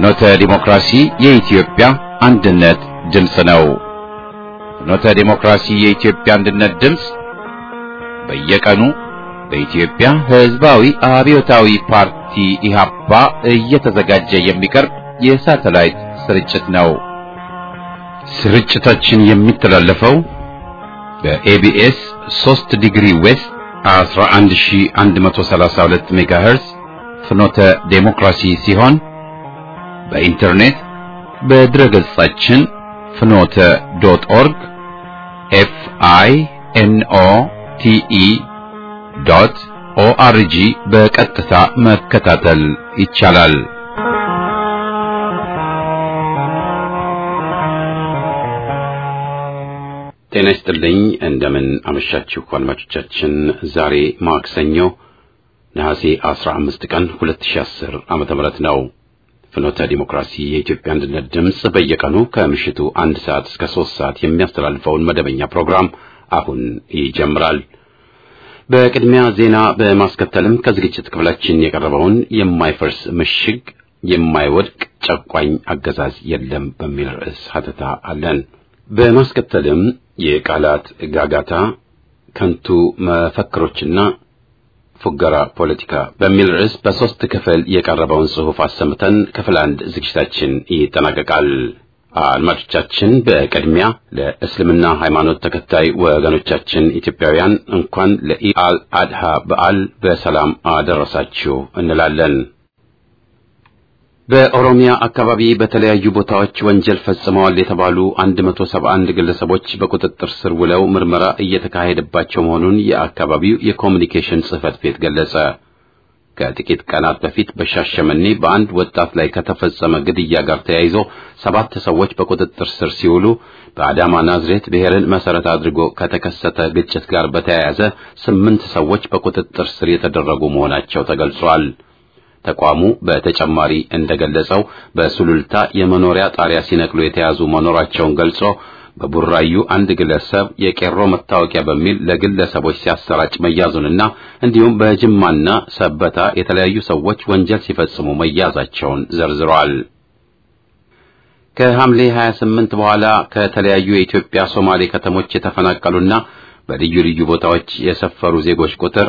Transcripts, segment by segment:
ፍኖተ ዲሞክራሲ የኢትዮጵያ አንድነት ድምፅ ነው። ፍኖተ ዲሞክራሲ የኢትዮጵያ አንድነት ድምፅ በየቀኑ በኢትዮጵያ ሕዝባዊ አብዮታዊ ፓርቲ ኢህአፓ እየተዘጋጀ የሚቀርብ የሳተላይት ስርጭት ነው። ስርጭታችን የሚተላለፈው በኤቢኤስ 3 ዲግሪ ዌስት 11132 ሜጋሄርዝ ፍኖተ ዴሞክራሲ ሲሆን በኢንተርኔት በድረገጻችን ፍኖተ ዶት ኦርግ ኤፍ አይ ኤን ኦ ቲ ኢ ዶት ኦአርጂ በቀጥታ መከታተል ይቻላል። ጤና ይስጥልኝ። እንደምን አመሻችሁ አድማጮቻችን። ዛሬ ማክሰኞ ነሐሴ 15 ቀን 2010 ዓመተ ምህረት ነው። ፍኖተ ዲሞክራሲ የኢትዮጵያ አንድነት ድምፅ በየቀኑ ከምሽቱ አንድ ሰዓት እስከ ሶስት ሰዓት የሚያስተላልፈውን መደበኛ ፕሮግራም አሁን ይጀምራል። በቅድሚያ ዜና በማስከተልም ከዝግጅት ክፍላችን የቀረበውን የማይፈርስ ምሽግ የማይወድቅ ጨቋኝ አገዛዝ የለም በሚል ርዕስ ሀተታ አለን። በማስከተልም የቃላት ጋጋታ፣ ከንቱ መፈክሮችና ፉገራ ፖለቲካ በሚል ርዕስ በሶስት ክፍል የቀረበውን ጽሑፍ አሰምተን ክፍል አንድ ዝግጅታችን ይጠናቀቃል። አድማጮቻችን በቅድሚያ ለእስልምና ሃይማኖት ተከታይ ወገኖቻችን ኢትዮጵያውያን እንኳን ለኢድ አድሃ በዓል በሰላም አደረሳችሁ እንላለን። በኦሮሚያ አካባቢ በተለያዩ ቦታዎች ወንጀል ፈጽመዋል የተባሉ 171 ግለሰቦች በቁጥጥር ስር ውለው ምርመራ እየተካሄደባቸው መሆኑን የአካባቢው የኮሚኒኬሽን ጽሕፈት ቤት ገለጸ። ከጥቂት ቀናት በፊት በሻሸመኔ በአንድ ወጣት ላይ ከተፈጸመ ግድያ ጋር ተያይዞ ሰባት ሰዎች በቁጥጥር ስር ሲውሉ በአዳማ ናዝሬት ብሔርን መሰረት አድርጎ ከተከሰተ ግጭት ጋር በተያያዘ ስምንት ሰዎች በቁጥጥር ስር የተደረጉ መሆናቸው ተገልጿል። ተቋሙ በተጨማሪ እንደገለጸው በሱሉልታ የመኖሪያ ጣሪያ ሲነቅሉ የተያዙ መኖራቸውን ገልጾ በቡራዩ አንድ ግለሰብ የቄሮ መታወቂያ በሚል ለግለሰቦች ሲያሰራጭ መያዙንና እንዲሁም በጅማና ሰበታ የተለያዩ ሰዎች ወንጀል ሲፈጽሙ መያዛቸውን ዘርዝረዋል። ከሐምሌ 28 በኋላ ከተለያዩ የኢትዮጵያ ሶማሌ ከተሞች የተፈናቀሉና በልዩ ልዩ ቦታዎች የሰፈሩ ዜጎች ቁጥር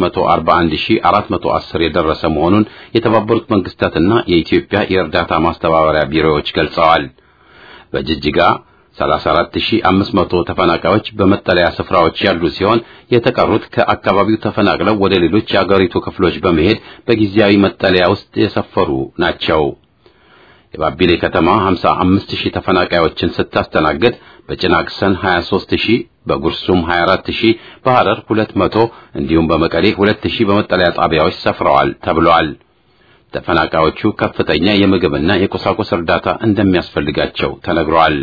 141410 የደረሰ መሆኑን የተባበሩት መንግስታትና የኢትዮጵያ የእርዳታ ማስተባበሪያ ቢሮዎች ገልጸዋል። በጅጅጋ 34500 ተፈናቃዮች በመጠለያ ስፍራዎች ያሉ ሲሆን የተቀሩት ከአካባቢው ተፈናቅለው ወደ ሌሎች የአገሪቱ ክፍሎች በመሄድ በጊዜያዊ መጠለያ ውስጥ የሰፈሩ ናቸው። የባቢሌ ከተማ 55000 ተፈናቃዮችን ስታስተናግድ በጭናክሰን 23000፣ በጉርሱም 24000፣ በሐረር 200 እንዲሁም በመቀሌ 2000 በመጠለያ ጣቢያዎች ሰፍረዋል ተብሏል። ተፈናቃዮቹ ከፍተኛ የምግብና የቁሳቁስ እርዳታ እንደሚያስፈልጋቸው ተነግሯል።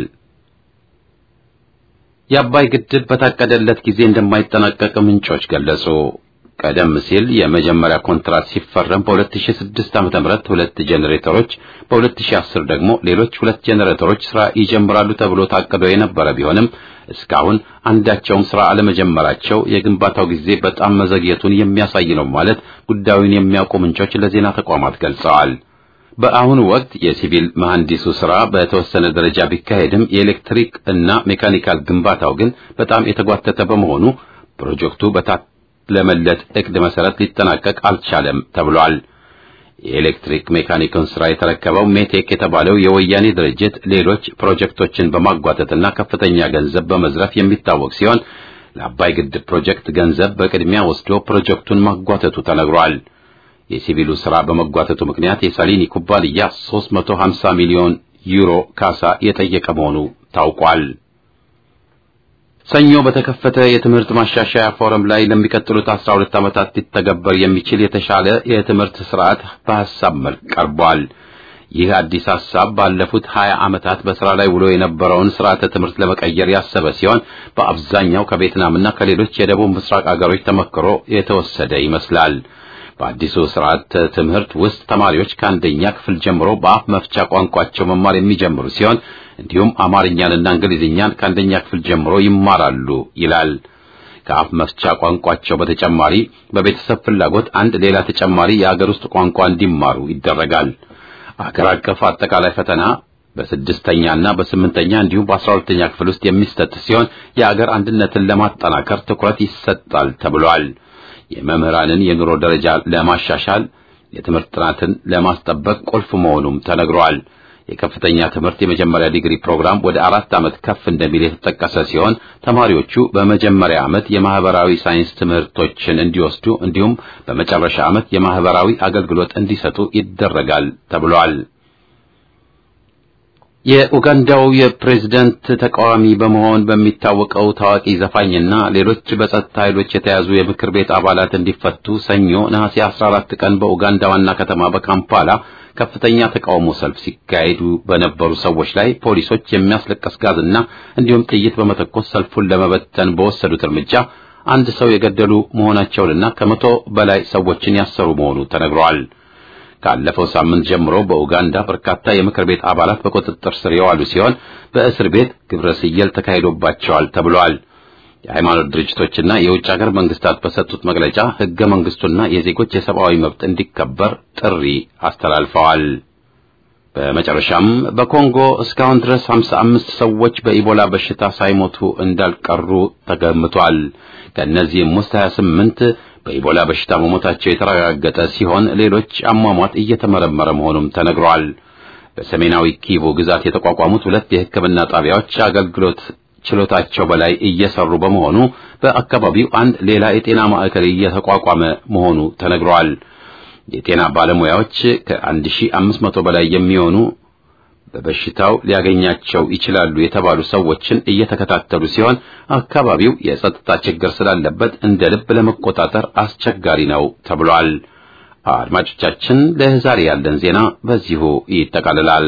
የአባይ ግድብ በታቀደለት ጊዜ እንደማይጠናቀቅ ምንጮች ገለጹ። ቀደም ሲል የመጀመሪያ ኮንትራት ሲፈረም በ2006 ዓ.ም ሁለት ጄኔሬተሮች በ2010 ደግሞ ሌሎች ሁለት ጄኔሬተሮች ስራ ይጀምራሉ ተብሎ ታቅዶ የነበረ ቢሆንም እስካሁን አንዳቸውም ስራ አለመጀመራቸው የግንባታው ጊዜ በጣም መዘግየቱን የሚያሳይ ነው ማለት ጉዳዩን የሚያውቁ ምንጮች ለዜና ተቋማት ገልጸዋል። በአሁኑ ወቅት የሲቪል መሐንዲሱ ስራ በተወሰነ ደረጃ ቢካሄድም የኤሌክትሪክ እና ሜካኒካል ግንባታው ግን በጣም የተጓተተ በመሆኑ ፕሮጀክቱ በታለመለት እቅድ መሰረት ሊጠናቀቅ አልቻለም ተብሏል። የኤሌክትሪክ ሜካኒክን ስራ የተረከበው ሜቴክ የተባለው የወያኔ ድርጅት ሌሎች ፕሮጀክቶችን በማጓተትና ከፍተኛ ገንዘብ በመዝረፍ የሚታወቅ ሲሆን ለአባይ ግድብ ፕሮጀክት ገንዘብ በቅድሚያ ወስዶ ፕሮጀክቱን ማጓተቱ ተነግሯል። የሲቪሉ ስራ በመጓተቱ ምክንያት የሳሊኒ ኩባንያ 350 ሚሊዮን ዩሮ ካሳ የጠየቀ መሆኑ ታውቋል። ሰኞ በተከፈተ የትምህርት ማሻሻያ ፎረም ላይ ለሚቀጥሉት 12 ዓመታት ሊተገበር የሚችል የተሻለ የትምህርት ስርዓት በሐሳብ መልክ ቀርቧል። ይህ አዲስ ሐሳብ ባለፉት 20 ዓመታት በስራ ላይ ውሎ የነበረውን ስርዓተ ትምህርት ለመቀየር ያሰበ ሲሆን በአብዛኛው ከቬትናምና ከሌሎች የደቡብ ምስራቅ አገሮች ተመክሮ የተወሰደ ይመስላል። በአዲሱ ስርዓት ትምህርት ውስጥ ተማሪዎች ከአንደኛ ክፍል ጀምሮ በአፍ መፍቻ ቋንቋቸው መማር የሚጀምሩ ሲሆን እንዲሁም አማርኛንና እንግሊዝኛን ከአንደኛ ክፍል ጀምሮ ይማራሉ ይላል። ከአፍ መፍቻ ቋንቋቸው በተጨማሪ በቤተሰብ ፍላጎት አንድ ሌላ ተጨማሪ የአገር ውስጥ ቋንቋ እንዲማሩ ይደረጋል። አገር አቀፍ አጠቃላይ ፈተና በስድስተኛና በስምንተኛ እንዲሁም በአስራ ሁለተኛ ክፍል ውስጥ የሚሰጥ ሲሆን የአገር አንድነትን ለማጠናከር ትኩረት ይሰጣል ተብሏል። የመምህራንን የኑሮ ደረጃ ለማሻሻል የትምህርት ጥራትን ለማስጠበቅ ቁልፍ መሆኑም ተነግሯል። የከፍተኛ ትምህርት የመጀመሪያ ዲግሪ ፕሮግራም ወደ አራት ዓመት ከፍ እንደሚል የተጠቀሰ ሲሆን ተማሪዎቹ በመጀመሪያ ዓመት የማህበራዊ ሳይንስ ትምህርቶችን እንዲወስዱ እንዲሁም በመጨረሻ ዓመት የማህበራዊ አገልግሎት እንዲሰጡ ይደረጋል ተብሏል። የኡጋንዳው የፕሬዝደንት ተቃዋሚ በመሆን በሚታወቀው ታዋቂ ዘፋኝና ሌሎች በጸጥታ ኃይሎች የተያዙ የምክር ቤት አባላት እንዲፈቱ ሰኞ ነሐሴ 14 ቀን በኡጋንዳ ዋና ከተማ በካምፓላ ከፍተኛ ተቃውሞ ሰልፍ ሲካሄዱ በነበሩ ሰዎች ላይ ፖሊሶች የሚያስለቀስ ጋዝና እንዲሁም ጥይት በመተኮስ ሰልፉን ለመበተን በወሰዱት እርምጃ አንድ ሰው የገደሉ መሆናቸውንና ከመቶ በላይ ሰዎችን ያሰሩ መሆኑ ተነግሯል። ካለፈው ሳምንት ጀምሮ በኡጋንዳ በርካታ የምክር ቤት አባላት በቁጥጥር ስር የዋሉ ሲሆን በእስር ቤት ግብረ ስየል ተካሂዶባቸዋል ተብሏል። የሃይማኖት ድርጅቶችና የውጭ ሀገር መንግስታት በሰጡት መግለጫ ህገ መንግስቱና የዜጎች የሰብአዊ መብት እንዲከበር ጥሪ አስተላልፈዋል። በመጨረሻም በኮንጎ እስካሁን ድረስ 55 ሰዎች በኢቦላ በሽታ ሳይሞቱ እንዳልቀሩ ተገምቷል። ከእነዚህም ውስጥ 28 በኢቦላ በሽታ መሞታቸው የተረጋገጠ ሲሆን ሌሎች አሟሟት እየተመረመረ መሆኑም ተነግሯል። በሰሜናዊ ኪቡ ግዛት የተቋቋሙት ሁለት የሕክምና ጣቢያዎች አገልግሎት ችሎታቸው በላይ እየሰሩ በመሆኑ በአካባቢው አንድ ሌላ የጤና ማዕከል እየተቋቋመ መሆኑ ተነግሯል። የጤና ባለሙያዎች ከ1500 በላይ የሚሆኑ በበሽታው ሊያገኛቸው ይችላሉ የተባሉ ሰዎችን እየተከታተሉ ሲሆን አካባቢው የጸጥታ ችግር ስላለበት እንደ ልብ ለመቆጣጠር አስቸጋሪ ነው ተብሏል። አድማጮቻችን፣ ለዛሬ ያለን ዜና በዚሁ ይጠቃልላል።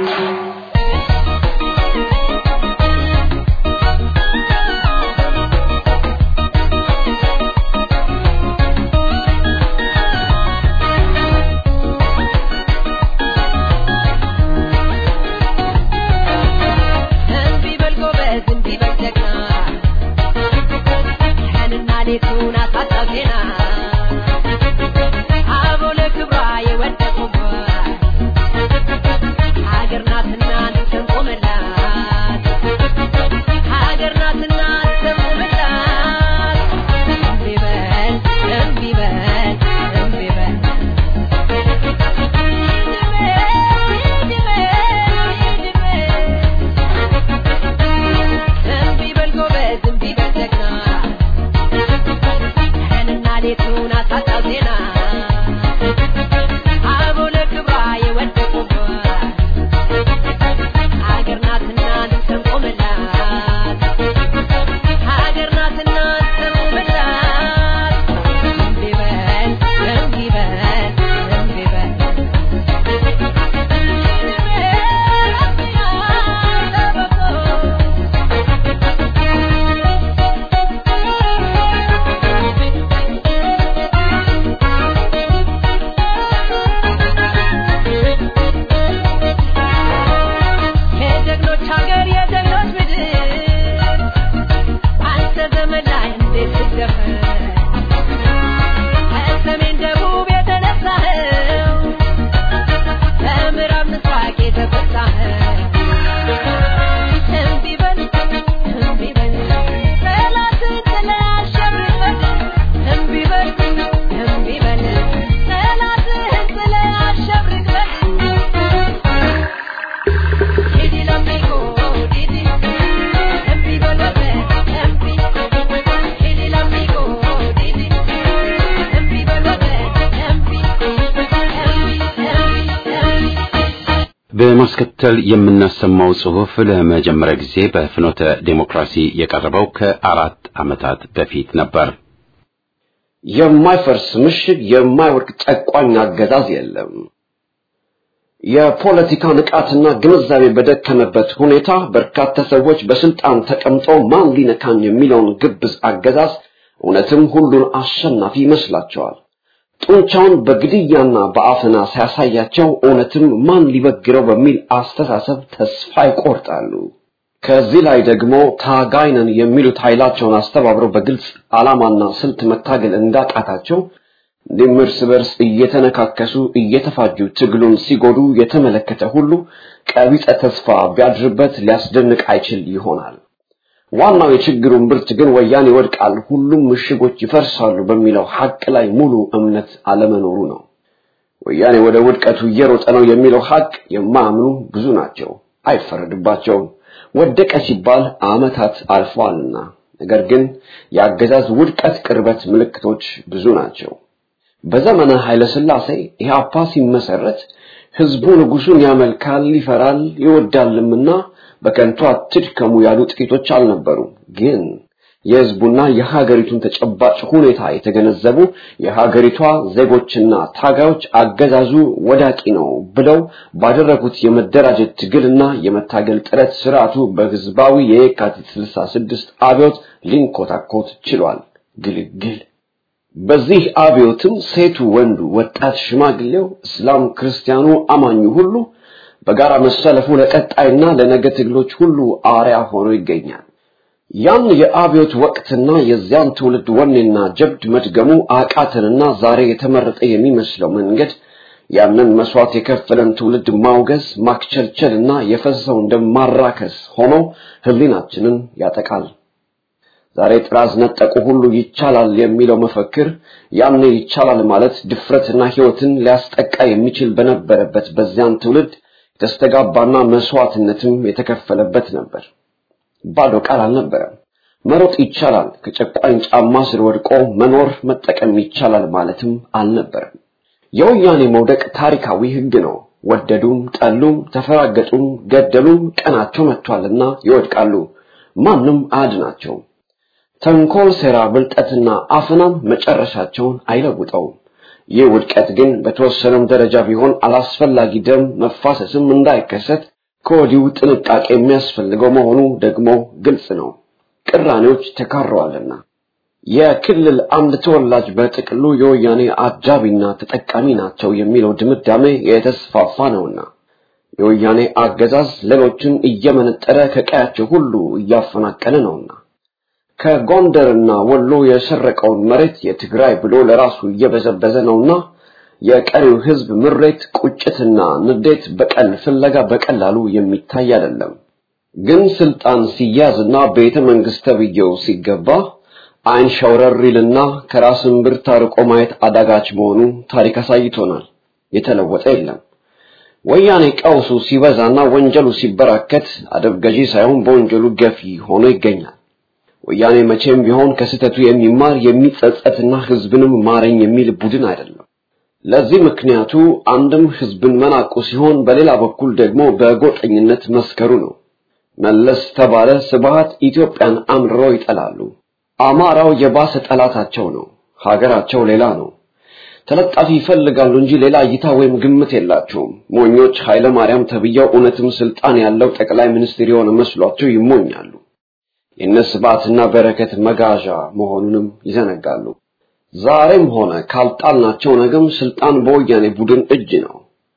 በማስከተል የምናሰማው ጽሑፍ ለመጀመሪያ ጊዜ በፍኖተ ዴሞክራሲ የቀረበው ከአራት ዓመታት በፊት ነበር። የማይፈርስ ምሽግ፣ የማይወድቅ ጨቋኝ አገዛዝ የለም። የፖለቲካ ንቃትና ግንዛቤ በደከመበት ሁኔታ በርካታ ሰዎች በስልጣን ተቀምጠው ማን ሊነካኝ የሚለውን ግብዝ አገዛዝ እውነትም ሁሉን አሸናፊ ይመስላቸዋል። ጡንቻውን በግድያና በአፈና ሲያሳያቸው እውነትም ማን ሊበግረው በሚል አስተሳሰብ ተስፋ ይቆርጣሉ። ከዚህ ላይ ደግሞ ታጋይ ነን የሚሉት ኃይላቸውን አስተባብረው በግልጽ ዓላማና ስልት መታገል እንዳቃታቸው እንዲህም እርስ በርስ እየተነካከሱ እየተፋጁ ትግሉን ሲጎዱ የተመለከተ ሁሉ ቀቢጸ ተስፋ ቢያድርበት ሊያስደንቅ አይችል ይሆናል። ዋናው የችግሩን ብርት ግን ወያኔ ይወድቃል፣ ሁሉም ምሽጎች ይፈርሳሉ በሚለው ሐቅ ላይ ሙሉ እምነት አለመኖሩ ነው። ወያኔ ወደ ውድቀቱ እየሮጠ ነው የሚለው ሐቅ የማያምኑ ብዙ ናቸው። አይፈረድባቸውም። ወደቀ ሲባል ዓመታት አልፈዋልና። ነገር ግን የአገዛዝ ውድቀት ቅርበት ምልክቶች ብዙ ናቸው። በዘመነ ኃይለ ሥላሴ ኢህአፓ ሲመሰረት ህዝቡ ንጉሱን ያመልካል፣ ይፈራል፣ ይወዳልምና በከንቱ አትድከሙ ያሉ ጥቂቶች አልነበሩም። ግን የህዝቡና የሀገሪቱን ተጨባጭ ሁኔታ የተገነዘቡ የሀገሪቷ ዜጎችና ታጋዮች አገዛዙ ወዳቂ ነው ብለው ባደረጉት የመደራጀት ትግልና የመታገል ጥረት ስርዓቱ በህዝባዊ የየካቲት 66 አብዮት ሊንኮታኮት ችሏል። ግልግል በዚህ አብዮትም ሴቱ፣ ወንዱ፣ ወጣት፣ ሽማግሌው፣ እስላም፣ ክርስቲያኑ፣ አማኙ ሁሉ በጋራ መሰለፉ ለቀጣይና ለነገ ትግሎች ሁሉ አርያ ሆኖ ይገኛል። ያን የአብዮት ወቅትና የዚያን ትውልድ ወኔና ጀብድ መድገሙ አቃተንና ዛሬ የተመረጠ የሚመስለው መንገድ ያንን መስዋዕት የከፈለን ትውልድ ማውገዝ ማክቸልቸልና የፈሰሰውን ደም ማራከስ ሆኖ ህሊናችንን ያጠቃል። ዛሬ ጥራዝ ነጠቁ ሁሉ ይቻላል የሚለው መፈክር ያኔ ይቻላል ማለት ድፍረትና ህይወትን ሊያስጠቃ የሚችል በነበረበት በዚያን ትውልድ የተስተጋባና መስዋዕትነትም የተከፈለበት ነበር። ባዶ ቃል አልነበረም። መሮጥ ይቻላል፣ ከጨቋኝ ጫማ ስር ወድቆ መኖር መጠቀም ይቻላል ማለትም አልነበረም። የወያኔ መውደቅ ታሪካዊ ህግ ነው። ወደዱም ጠሉም፣ ተፈራገጡም፣ ገደሉም ቀናቸው መጥቷልና ይወድቃሉ። ማንም አያድናቸውም። ተንኮል፣ ሴራ፣ ብልጠትና አፍናም መጨረሻቸውን አይለውጠውም። ይህ ውድቀት ግን በተወሰነም ደረጃ ቢሆን አላስፈላጊ ደም መፋሰስም እንዳይከሰት ከወዲሁ ጥንቃቄ የሚያስፈልገው መሆኑ ደግሞ ግልጽ ነው። ቅራኔዎች ተካረዋልና የክልል አንድ ተወላጅ በጥቅሉ የወያኔ አጃቢና ተጠቃሚ ናቸው የሚለው ድምዳሜ የተስፋፋ ነውና የወያኔ አገዛዝ ሌሎችን እየመነጠረ ከቀያቸው ሁሉ እያፈናቀለ ነውና ከጎንደርና ወሎ የሰረቀውን መሬት የትግራይ ብሎ ለራሱ እየበዘበዘ ነውና የቀሪው ህዝብ ምሬት፣ ቁጭትና ንዴት፣ በቀል ፍለጋ በቀላሉ የሚታይ አይደለም። ግን ስልጣን ሲያዝና ቤተ መንግስት ተብዬው ሲገባ አይን ሸውረር ይልና ከራስ እምብርት አርቆ ማየት አዳጋች መሆኑ ታሪክ አሳይቶናል። የተለወጠ የለም። ወያኔ ቀውሱ ሲበዛና ወንጀሉ ሲበራከት አደብ ገዢ ሳይሆን በወንጀሉ ገፊ ሆኖ ይገኛል። ወያኔ መቼም ቢሆን ከስህተቱ የሚማር የሚጸጸትና ህዝብንም ማረኝ የሚል ቡድን አይደለም። ለዚህ ምክንያቱ አንድም ህዝብን መናቁ ሲሆን፣ በሌላ በኩል ደግሞ በጎጠኝነት መስከሩ ነው። መለስ ተባለ ስብሃት ኢትዮጵያን አምርረው ይጠላሉ። አማራው የባሰ ጠላታቸው ነው። ሀገራቸው ሌላ ነው። ተለጣፊ ይፈልጋሉ እንጂ ሌላ እይታ ወይም ግምት የላቸውም። ሞኞች ኃይለ ማርያም ተብየው እውነትም ስልጣን ያለው ጠቅላይ ሚኒስትር የሆነ መስሏቸው ይሞኛሉ። የእነ ስብሃትና በረከት መጋዣ መሆኑንም ይዘነጋሉ። ዛሬም ሆነ ካልጣልናቸው ነገም ስልጣን በወያኔ ቡድን እጅ ነው።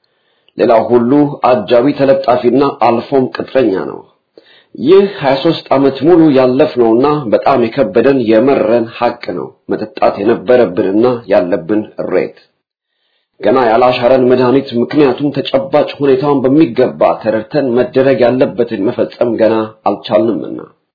ሌላው ሁሉ አጃቢ ተለጣፊና አልፎም ቅጥረኛ ነው። ይህ 23 ዓመት ሙሉ ያለፍነውና በጣም የከበደን የመረን ሐቅ ነው። መጠጣት የነበረብንና ያለብን እሬት ገና ያላሻረን መድኃኒት። ምክንያቱም ተጨባጭ ሁኔታውን በሚገባ ተረድተን መደረግ ያለበትን መፈጸም ገና አልቻልንምና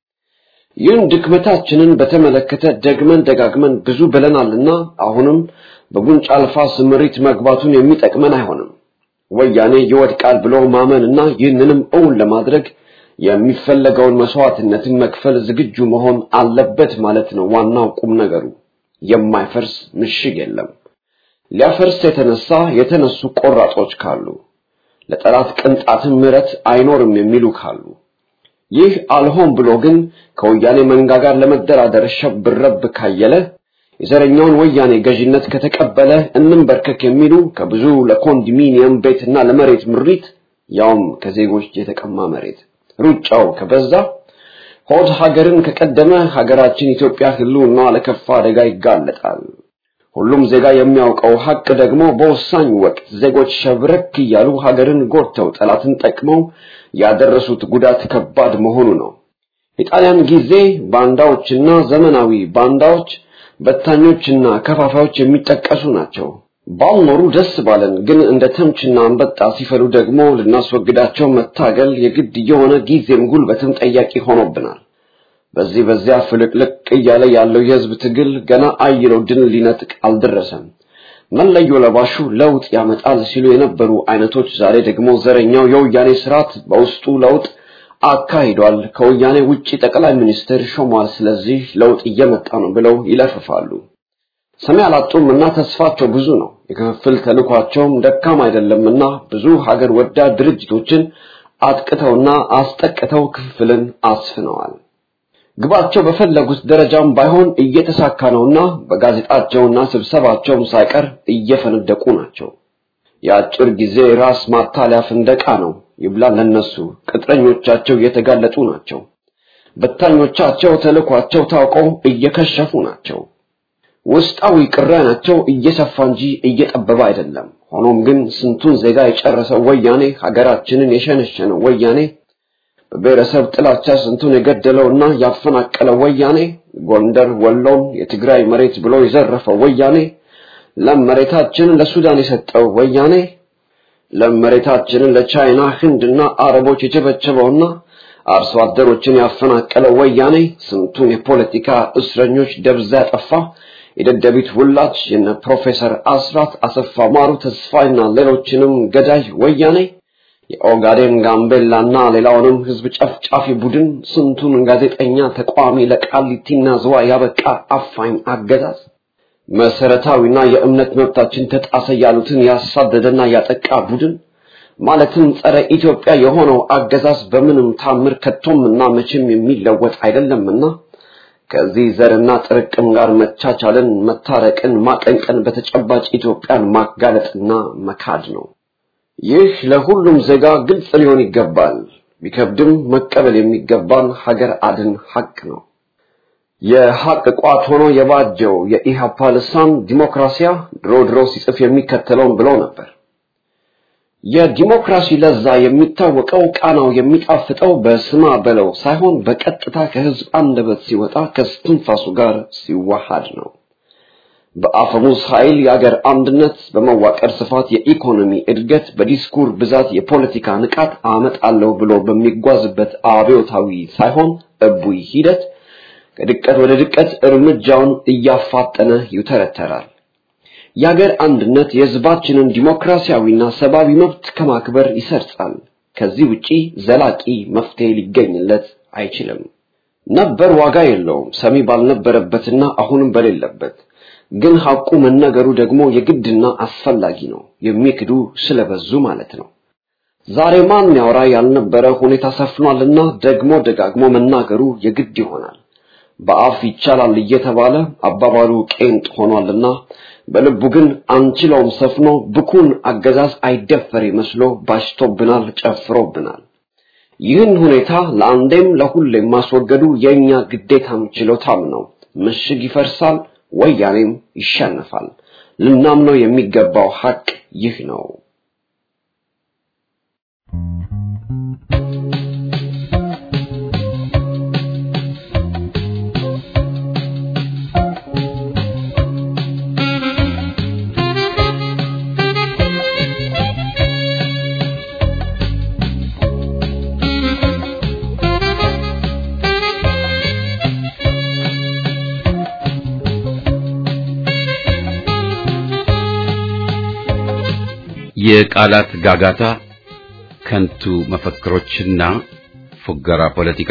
ይህን ድክመታችንን በተመለከተ ደግመን ደጋግመን ብዙ ብለናልና አሁንም በጉንጭ አልፋ ስምሪት መግባቱን የሚጠቅመን አይሆንም። ወያኔ ይወድቃል ብሎ ማመንና ይህንንም እውን ለማድረግ የሚፈለገውን መስዋዕትነትን መክፈል ዝግጁ መሆን አለበት ማለት ነው። ዋናው ቁም ነገሩ የማይፈርስ ምሽግ የለም። ሊያፈርስ የተነሳ የተነሱ ቆራጦች ካሉ፣ ለጠላት ቅንጣትን ምሕረት አይኖርም የሚሉ ካሉ ይህ አልሆን ብሎ ግን ከወያኔ መንጋ ጋር ለመደራደር ሸብረብ ካየለ የዘረኛውን ወያኔ ገዥነት ከተቀበለ እንንበርከክ የሚሉ ከብዙ ለኮንዶሚኒየም ቤትና ለመሬት ምሪት ያውም ከዜጎች የተቀማ መሬት ሩጫው ከበዛ ሆድ ሀገርን ከቀደመ ሀገራችን ኢትዮጵያ ሕልውና ለከፋ አደጋ ይጋለጣል። ሁሉም ዜጋ የሚያውቀው ሀቅ ደግሞ በወሳኝ ወቅት ዜጎች ሸብረክ እያሉ ሀገርን ጎድተው ጠላትን ጠቅመው ያደረሱት ጉዳት ከባድ መሆኑ ነው። የጣሊያን ጊዜ ባንዳዎችና ዘመናዊ ባንዳዎች በታኞችና ከፋፋዮች የሚጠቀሱ ናቸው። ባልኖሩ ደስ ባለን፣ ግን እንደ ተምችና አንበጣ ሲፈሉ ደግሞ ልናስወግዳቸው መታገል የግድ የሆነ ጊዜም ጉልበትም ጠያቂ ሆኖብናል። በዚህ በዚያ ፍልቅልቅ እያለ ያለው የህዝብ ትግል ገና አይለው ድል ሊነጥቅ አልደረሰም። መለዮ ለባሹ ለውጥ ያመጣል ሲሉ የነበሩ አይነቶች ዛሬ ደግሞ ዘረኛው የወያኔ ስርዓት በውስጡ ለውጥ አካሂዷል፣ ከወያኔ ውጪ ጠቅላይ ሚኒስትር ሾሟል፣ ስለዚህ ለውጥ እየመጣ ነው ብለው ይለፍፋሉ። ሰሚ አላጡም እና ተስፋቸው ብዙ ነው። የክፍፍል ተልኳቸውም ደካም አይደለምና ብዙ ሀገር ወዳድ ድርጅቶችን አጥቅተውና አስጠቅተው ክፍፍልን አስፍነዋል። ግባቸው በፈለጉት ደረጃም ባይሆን እየተሳካ ነውና በጋዜጣቸውና ስብሰባቸውም ሳይቀር እየፈነደቁ ናቸው። የአጭር ጊዜ ራስ ማታለያ ፍንደቃ ነው። ይብላን ለነሱ ቅጥረኞቻቸው እየተጋለጡ ናቸው። በታኞቻቸው ተልኳቸው ታውቀው እየከሸፉ ናቸው። ውስጣዊ ቅራኔያቸው እየሰፋ እንጂ እየጠበበ አይደለም። ሆኖም ግን ስንቱን ዜጋ የጨረሰው ወያኔ ሀገራችንን የሸነሸነው ወያኔ በብሔረሰብ ጥላቻ ስንቱን የገደለውና ያፈናቀለው ወያኔ ጎንደር፣ ወሎን የትግራይ መሬት ብሎ የዘረፈው ወያኔ ለም መሬታችንን ለሱዳን የሰጠው ወያኔ ለም መሬታችንን ለቻይና ህንድና አረቦች የቸበቸበውና አርሶ አደሮችን ያፈናቀለው ወያኔ ስንቱን የፖለቲካ እስረኞች ደብዛ ያጠፋ የደደቢት ውላጅ የነ ፕሮፌሰር አስራት አሰፋ ማሩ ተስፋይና ሌሎችንም ገዳይ ወያኔ የኦጋዴን ጋምቤላና ሌላውንም ህዝብ ጨፍጫፊ ቡድን ስንቱን ጋዜጠኛ ተቋሚ ለቃሊቲና ዝዋ ያበቃ አፋኝ አገዛዝ መሰረታዊና የእምነት መብታችን ተጣሰ ያሉትን ያሳደደና ያጠቃ ቡድን ማለትም ጸረ ኢትዮጵያ የሆነው አገዛዝ በምንም ታምር ከቶምና መቼም የሚለወጥ አይደለምና ከዚህ ዘርና ጥርቅም ጋር መቻቻልን፣ መታረቅን፣ ማቀንቀን በተጨባጭ ኢትዮጵያን ማጋለጥና መካድ ነው። ይህ ለሁሉም ዜጋ ግልጽ ሊሆን ይገባል። ቢከብድም መቀበል የሚገባን ሀገር አድን ሀቅ ነው። የሀቅ ቋት ሆኖ የባጀው የኢሃፓ ልሳን ዲሞክራሲያ ድሮ ድሮ ሲጽፍ የሚከተለውን ብለው ነበር። የዲሞክራሲ ለዛ የሚታወቀው ቃናው የሚጣፍጠው በስማ በለው ሳይሆን በቀጥታ ከህዝብ አንደበት ሲወጣ ከስትንፋሱ ጋር ሲዋሃድ ነው። በአፈሙዝ ኃይል የአገር አንድነት፣ በመዋቀር ስፋት የኢኮኖሚ እድገት፣ በዲስኩር ብዛት የፖለቲካ ንቃት አመጣለሁ ብሎ በሚጓዝበት አብዮታዊ ሳይሆን እቡይ ሂደት ከድቀት ወደ ድቀት እርምጃውን እያፋጠነ ይተረተራል። የአገር አንድነት የህዝባችንን ዲሞክራሲያዊና ሰብአዊ መብት ከማክበር ይሰርጻል። ከዚህ ውጪ ዘላቂ መፍትሄ ሊገኝለት አይችልም። ነበር ዋጋ የለውም ሰሚ ባልነበረበትና አሁንም በሌለበት ግን ሐቁ መነገሩ ደግሞ የግድና አስፈላጊ ነው። የሚክዱ ስለበዙ ማለት ነው። ዛሬ ማን ያወራ ያልነበረ ሁኔታ ሰፍኗልና ደግሞ ደጋግሞ መናገሩ የግድ ይሆናል። በአፍ ይቻላል እየተባለ አባባሉ ቄንጥ ሆኗልና በልቡ ግን አንችለውም ሰፍኖ ብኩን አገዛዝ አይደፈር መስሎ ባሽቶብናል፣ ጨፍሮብናል። ይህን ሁኔታ ለአንዴም ለሁሌም ማስወገዱ የእኛ ግዴታም ችሎታም ነው። ምሽግ ይፈርሳል፣ ወያኔም ይሸነፋል። ልናምነው የሚገባው ሐቅ ይህ ነው። የቃላት ጋጋታ፣ ከንቱ መፈክሮችና ፉገራ ፖለቲካ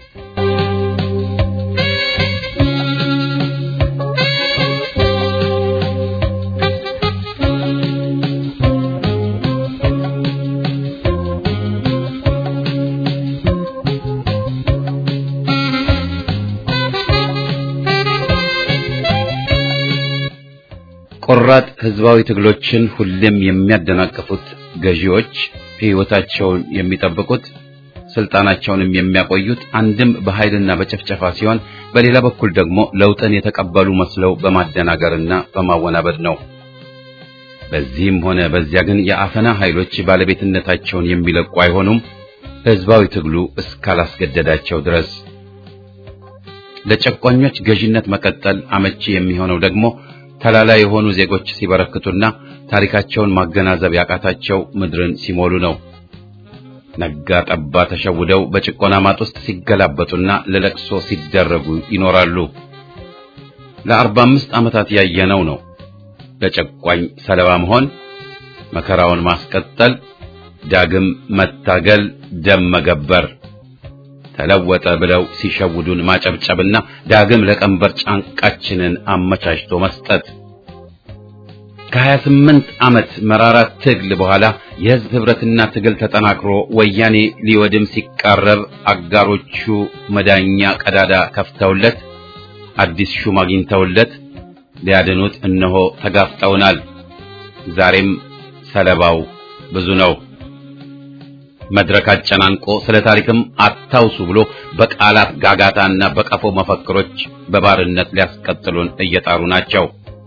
ቆራጥ ህዝባዊ ትግሎችን ሁሌም የሚያደናቅፉት ገዢዎች ሕይወታቸውን የሚጠብቁት ስልጣናቸውንም የሚያቆዩት አንድም በኃይልና በጨፍጨፋ ሲሆን በሌላ በኩል ደግሞ ለውጥን የተቀበሉ መስለው በማደናገርና በማወናበድ ነው። በዚህም ሆነ በዚያ ግን የአፈና ኃይሎች ባለቤትነታቸውን የሚለቁ አይሆኑም፣ ህዝባዊ ትግሉ እስካላስገደዳቸው ድረስ። ለጨቋኞች ገዥነት መቀጠል አመቺ የሚሆነው ደግሞ ተላላ የሆኑ ዜጎች ሲበረክቱና ታሪካቸውን ማገናዘብ ያቃታቸው ምድርን ሲሞሉ ነው። ነጋ ጠባ ተሸውደው በጭቆና ማጥ ውስጥ ሲገላበጡና ለለቅሶ ሲደረጉ ይኖራሉ። ለአርባ አምስት ዓመታት ያየነው ነው። ለጨቋኝ ሰለባ መሆን፣ መከራውን ማስቀጠል፣ ዳግም መታገል፣ ደም መገበር፣ ተለወጠ ብለው ሲሸውዱን ማጨብጨብና ዳግም ለቀንበር ጫንቃችንን አመቻችቶ መስጠት ከሀያ ስምንት ዓመት መራራ ትግል በኋላ የሕዝብ ኅብረትና ትግል ተጠናክሮ ወያኔ ሊወድም ሲቃረብ አጋሮቹ መዳኛ ቀዳዳ ከፍተውለት አዲስ ሹም አግኝተውለት ሊያድኑት እነሆ ተጋፍጠውናል። ዛሬም ሰለባው ብዙ ነው። መድረክ አጨናንቆ ስለ ታሪክም አታውሱ ብሎ በቃላት ጋጋታና በቀፎ መፈክሮች በባርነት ሊያስቀጥሉን እየጣሩ ናቸው።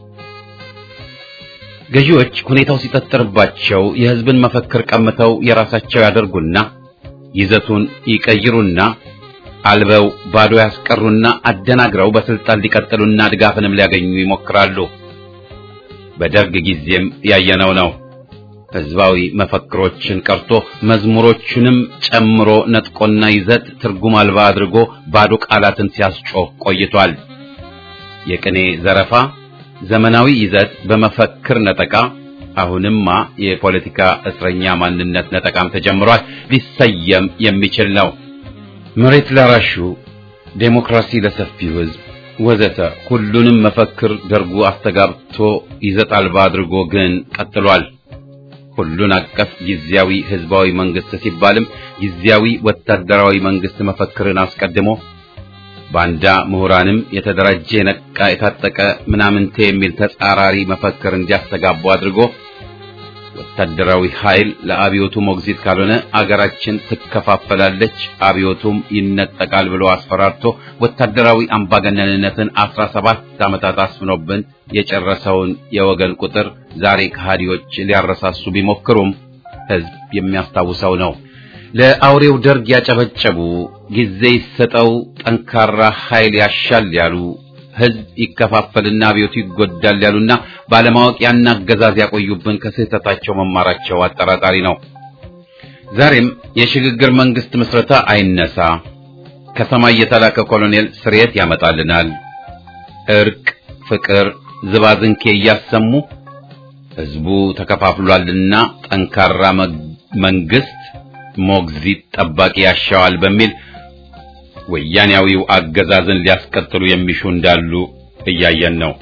ገዢዎች ሁኔታው ሲጠጥርባቸው የሕዝብን መፈክር ቀምተው የራሳቸው ያደርጉና ይዘቱን ይቀይሩና አልበው ባዶ ያስቀሩና አደናግረው በስልጣን ሊቀጥሉና ድጋፍንም ሊያገኙ ይሞክራሉ። በደርግ ጊዜም ያየነው ነው። ሕዝባዊ መፈክሮችን ቀርቶ መዝሙሮቹንም ጨምሮ ነጥቆና ይዘት ትርጉም አልባ አድርጎ ባዶ ቃላትን ሲያስጮህ ቆይቷል። የቅኔ ዘረፋ ዘመናዊ ይዘት በመፈክር ነጠቃ፣ አሁንማ የፖለቲካ እስረኛ ማንነት ነጠቃም ተጀምሯል። ሊሰየም የሚችል ነው። መሬት ላራሹ፣ ዴሞክራሲ ለሰፊው ሕዝብ ወዘተ ሁሉንም መፈክር ደርጉ አስተጋብቶ ይዘት አልባ አድርጎ ግን ቀጥሏል። ሁሉን አቀፍ ጊዜያዊ ህዝባዊ መንግስት ሲባልም ጊዜያዊ ወታደራዊ መንግስት መፈክርን አስቀድሞ ባንዳ ምሁራንም የተደራጀ የነቃ የታጠቀ ምናምንቴ የሚል ተጻራሪ መፈክር እንዲያስተጋቡ አድርጎ ወታደራዊ ኃይል ለአብዮቱ ሞግዚት ካልሆነ አገራችን ትከፋፈላለች፣ አብዮቱም ይነጠቃል ብሎ አስፈራርቶ ወታደራዊ አምባገነንነትን አስራ ሰባት ዓመታት አስፍኖብን የጨረሰውን የወገን ቁጥር ዛሬ ከሃዲዎች ሊያረሳሱ ቢሞክሩም ህዝብ የሚያስታውሰው ነው። ለአውሬው ደርግ ያጨበጨቡ፣ ጊዜ ይሰጠው፣ ጠንካራ ኃይል ያሻል ያሉ ህዝብ ይከፋፈልና አብዮቱ ይጎዳል ያሉና ባለማወቅ ያን አገዛዝ ያቆዩብን ከስህተታቸው መማራቸው አጠራጣሪ ነው። ዛሬም የሽግግር መንግስት ምስረታ አይነሳ፣ ከሰማይ የተላከ ኮሎኔል ስርየት ያመጣልናል፣ እርቅ፣ ፍቅር፣ ዝባዝንኬ እያሰሙ ህዝቡ ተከፋፍሏልና ጠንካራ መንግስት ሞግዚት ጠባቂ ያሻዋል በሚል ወያኔያዊው አገዛዝን ሊያስቀጥሉ የሚሹ እንዳሉ እያየን ነው።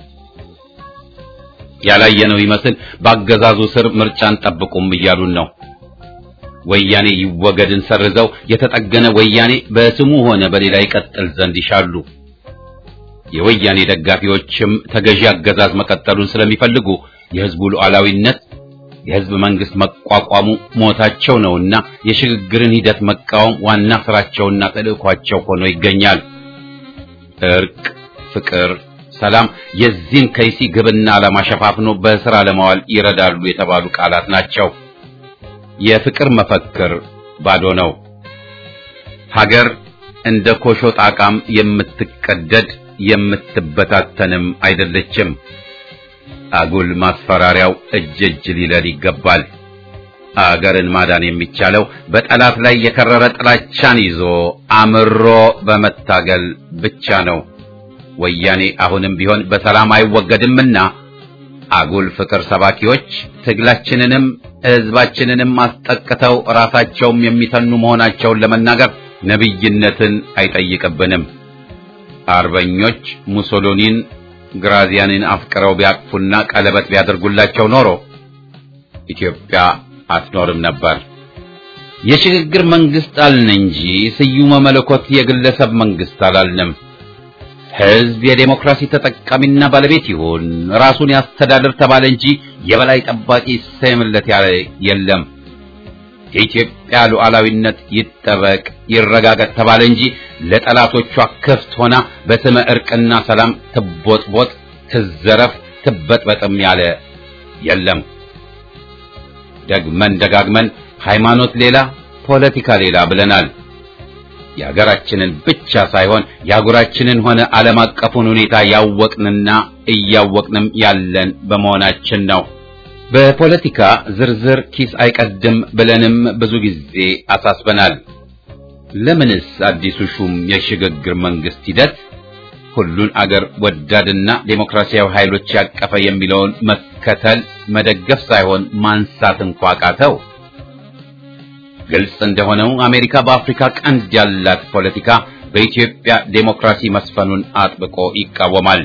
ያላየነው ይመስል በአገዛዙ ስር ምርጫን ጠብቁም እያሉን ነው። ወያኔ ይወገድን ሰርዘው የተጠገነ ወያኔ በስሙ ሆነ በሌላ ይቀጥል ዘንድ ይሻሉ። የወያኔ ደጋፊዎችም ተገዢ አገዛዝ መቀጠሉን ስለሚፈልጉ የህዝቡ ሉዓላዊነት የህዝብ መንግስት መቋቋሙ ሞታቸው ነውና የሽግግርን ሂደት መቃወም ዋና ስራቸውና ተልእኳቸው ሆኖ ይገኛል። እርቅ፣ ፍቅር፣ ሰላም የዚህን ከይሲ ግብና ዓላማ ሸፋፍኖ በስራ ለማዋል ይረዳሉ የተባሉ ቃላት ናቸው። የፍቅር መፈክር ባዶ ነው። ሀገር እንደ ኮሾ ጣቃም የምትቀደድ የምትበታተንም አይደለችም። አጉል ማስፈራሪያው እጅ እጅ ሊለል ይገባል። አገርን ማዳን የሚቻለው በጠላት ላይ የከረረ ጥላቻን ይዞ አምሮ በመታገል ብቻ ነው። ወያኔ አሁንም ቢሆን በሰላም አይወገድምና አጉል ፍቅር ሰባኪዎች ትግላችንንም ሕዝባችንንም አስጠቅተው ራሳቸውም የሚተኑ መሆናቸውን ለመናገር ነቢይነትን አይጠይቅብንም። አርበኞች ሙሶሎኒን ግራዚያንን አፍቅረው ቢያቅፉና ቀለበት ቢያደርጉላቸው ኖሮ ኢትዮጵያ አትኖርም ነበር። የሽግግር መንግስት አልን እንጂ ስዩመ መለኮት የግለሰብ መንግስት አላልንም። ሕዝብ የዴሞክራሲ ተጠቃሚና ባለቤት ይሁን፣ ራሱን ያስተዳድር ተባለ እንጂ የበላይ ጠባቂ ይሰየምለት ያለ የለም። የኢትዮጵያ ሉዓላዊነት ይጠበቅ ይረጋገጥ ተባለ እንጂ ለጠላቶቿ ክፍት ሆና በስመ እርቅና ሰላም ትቦጥቦጥ፣ ትዘረፍ፣ ትበጥበጥም ያለ የለም። ደግመን ደጋግመን ሃይማኖት ሌላ ፖለቲካ ሌላ ብለናል። የሀገራችንን ብቻ ሳይሆን የአህጉራችንን ሆነ ዓለም አቀፉን ሁኔታ ያወቅንና እያወቅንም ያለን በመሆናችን ነው። በፖለቲካ ዝርዝር ኪስ አይቀድም ብለንም ብዙ ጊዜ አሳስበናል። ለምንስ አዲሱ ሹም የሽግግር መንግስት ሂደት ሁሉን አገር ወዳድና ዴሞክራሲያዊ ኃይሎች ያቀፈ የሚለውን መከተል መደገፍ ሳይሆን ማንሳት እንኳ ቃተው? ግልጽ እንደሆነው አሜሪካ በአፍሪካ ቀንድ ያላት ፖለቲካ በኢትዮጵያ ዴሞክራሲ መስፈኑን አጥብቆ ይቃወማል።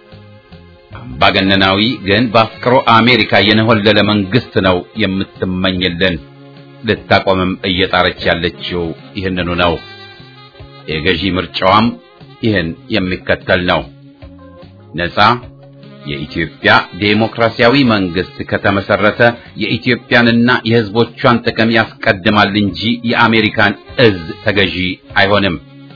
አምባገነናዊ ግን በአፍቅሮ አሜሪካ የነሆለለ መንግስት ነው የምትመኝልን። ልታቆምም እየጣረች ያለችው ይህንኑ ነው። የገዢ ምርጫዋም ይህን የሚከተል ነው። ነፃ የኢትዮጵያ ዴሞክራሲያዊ መንግስት ከተመሰረተ የኢትዮጵያንና የሕዝቦቿን ጥቅም ያስቀድማል እንጂ የአሜሪካን እዝ ተገዢ አይሆንም።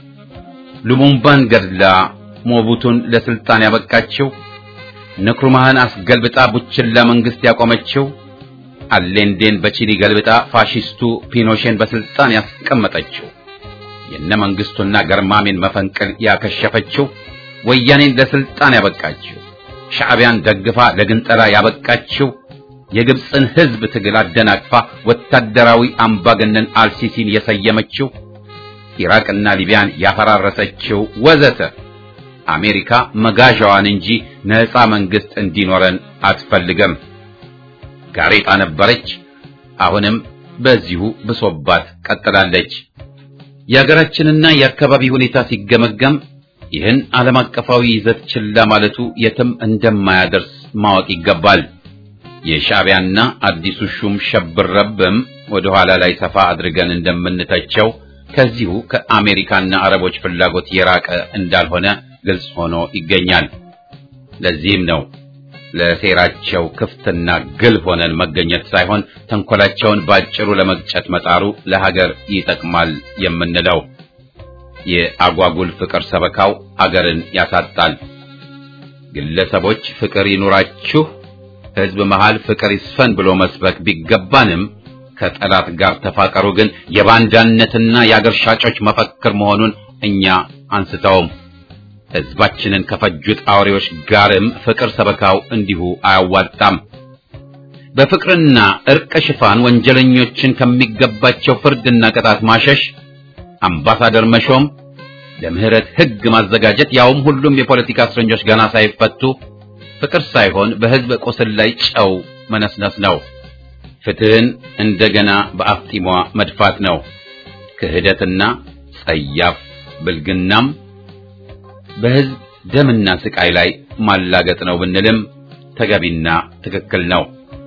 ሉሙምባን ገድላ ሞቡቱን ለስልጣን ያበቃችው፣ ንክሩማህን አስገልብጣ ቡችላ መንግስት ያቆመችው፣ አሌንዴን በቺሊ ገልብጣ ፋሺስቱ ፒኖሼን በስልጣን ያስቀመጠችው፣ የነ መንግስቱና ገርማሜን መፈንቅል ያከሸፈችው፣ ወያኔን ለስልጣን ያበቃችው ሻዕቢያን ደግፋ ለግንጠላ ያበቃችው የግብፅን ህዝብ ትግል አደናቅፋ ወታደራዊ አምባገነን አልሲሲን የሰየመችው ኢራቅና ሊቢያን ያፈራረሰችው ወዘተ አሜሪካ መጋዣዋን እንጂ ነፃ መንግስት እንዲኖረን አትፈልገም። ጋሬጣ ነበረች፣ አሁንም በዚሁ ብሶባት ቀጥላለች። የሀገራችንና የአካባቢ ሁኔታ ሲገመገም ይህን ዓለም አቀፋዊ ይዘት ችላ ማለቱ የትም እንደማያደርስ ማወቅ ይገባል። የሻዕቢያና አዲሱ ሹም ሸብረብም ወደ ኋላ ላይ ሰፋ አድርገን እንደምንተቸው ከዚሁ ከአሜሪካና አረቦች ፍላጎት የራቀ እንዳልሆነ ግልጽ ሆኖ ይገኛል። ለዚህም ነው ለሴራቸው ክፍትና ግልብ ሆነን መገኘት ሳይሆን ተንኮላቸውን ባጭሩ ለመግጨት መጣሩ ለሀገር ይጠቅማል የምንለው። የአጓጉል ፍቅር ሰበካው አገርን ያሳጣል። ግለሰቦች ፍቅር ይኑራችሁ፣ ሕዝብ መሃል ፍቅር ይስፈን ብሎ መስበክ ቢገባንም ከጠላት ጋር ተፋቀሩ ግን የባንዳነትና የአገር ሻጮች መፈክር መሆኑን እኛ አንስተውም። ሕዝባችንን ከፈጁት አውሬዎች ጋርም ፍቅር ሰበካው እንዲሁ አያዋጣም። በፍቅርና እርቅ ሽፋን ወንጀለኞችን ከሚገባቸው ፍርድና ቅጣት ማሸሽ አምባሳደር መሾም፣ ለምህረት ሕግ ማዘጋጀት፣ ያውም ሁሉም የፖለቲካ እስረኞች ገና ሳይፈቱ ፍቅር ሳይሆን በሕዝብ ቁስል ላይ ጨው መነስነስ ነው። ፍትህን እንደገና በአፍጢሟ መድፋት ነው። ክህደትና ጸያፍ ብልግናም በሕዝብ ደምና ስቃይ ላይ ማላገጥ ነው ብንልም ተገቢና ትክክል ነው።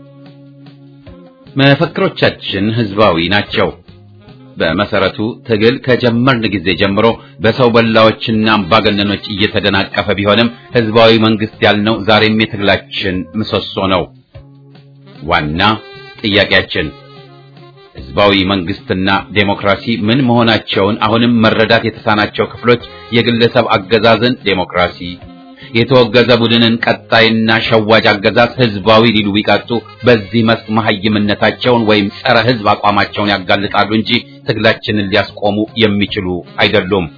መፈክሮቻችን ሕዝባዊ ናቸው። በመሰረቱ ትግል ከጀመርን ጊዜ ጀምሮ በሰው በላዎችና አምባገነኖች እየተደናቀፈ ቢሆንም ህዝባዊ መንግስት ያልነው ዛሬም የትግላችን ምሰሶ ነው። ዋና ጥያቄያችን ህዝባዊ መንግስትና ዴሞክራሲ ምን መሆናቸውን አሁንም መረዳት የተሳናቸው ክፍሎች የግለሰብ አገዛዝን ዴሞክራሲ፣ የተወገዘ ቡድንን ቀጣይና ሸዋጅ አገዛዝ ህዝባዊ ሊሉ ቢቀጡ በዚህ መስክ መሐይምነታቸውን ወይም ጸረ ህዝብ አቋማቸውን ያጋልጣሉ እንጂ ትግላችንን ሊያስቆሙ የሚችሉ አይደሉም።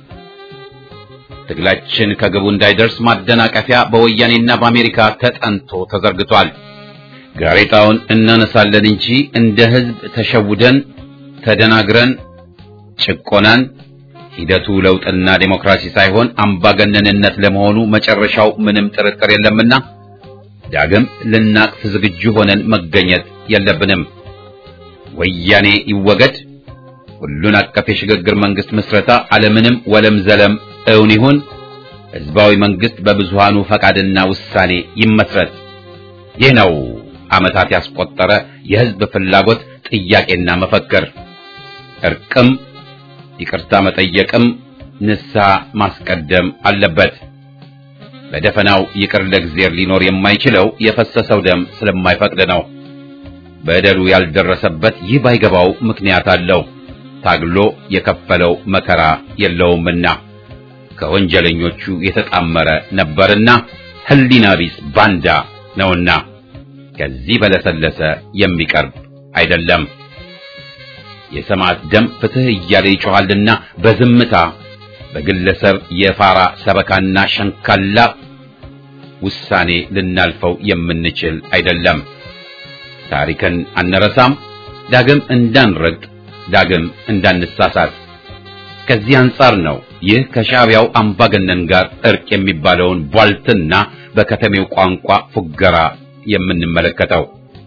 ትግላችን ከግቡ እንዳይደርስ ማደናቀፊያ በወያኔና በአሜሪካ ተጠንቶ ተዘርግቷል። ጋሬጣውን እናነሳለን እንጂ እንደ ህዝብ ተሸውደን ተደናግረን ጭቆናን ሂደቱ ለውጥና ዴሞክራሲ ሳይሆን አምባገነንነት ለመሆኑ መጨረሻው ምንም ጥርጥር የለምና ዳግም ልናቅፍ ዝግጁ ሆነን መገኘት የለብንም። ወያኔ ይወገድ፣ ሁሉን አቀፍ የሽግግር መንግስት ምስረታ አለምንም ወለም ዘለም እውን ይሁን፣ ህዝባዊ መንግስት በብዙሃኑ ፈቃድና ውሳኔ ይመስረት። ይህ ነው ዓመታት ያስቆጠረ የህዝብ ፍላጎት ጥያቄና መፈክር። እርቅም ይቅርታ መጠየቅም ንስሐ ማስቀደም አለበት። በደፈናው ይቅር ለእግዚአብሔር ሊኖር የማይችለው የፈሰሰው ደም ስለማይፈቅድ ነው። በደሉ ያልደረሰበት ይህ ባይገባው ምክንያት አለው። ታግሎ የከፈለው መከራ የለውምና ከወንጀለኞቹ የተጣመረ ነበርና ህሊና ቢስ ባንዳ ነውና ከዚህ በለሰለሰ የሚቀርብ አይደለም። የሰማዕት ደም ፍትህ እያለ ይጮኻልና በዝምታ በግለሰብ የፋራ ሰበካና ሸንካላ ውሳኔ ልናልፈው የምንችል አይደለም። ታሪክን አንረሳም። ዳግም እንዳንረግጥ፣ ዳግም እንዳንሳሳት። ከዚህ አንጻር ነው ይህ ከሻዕቢያው አምባገነን ጋር እርቅ የሚባለውን ቧልትና በከተሜው ቋንቋ ፉገራ የምንመለከተው።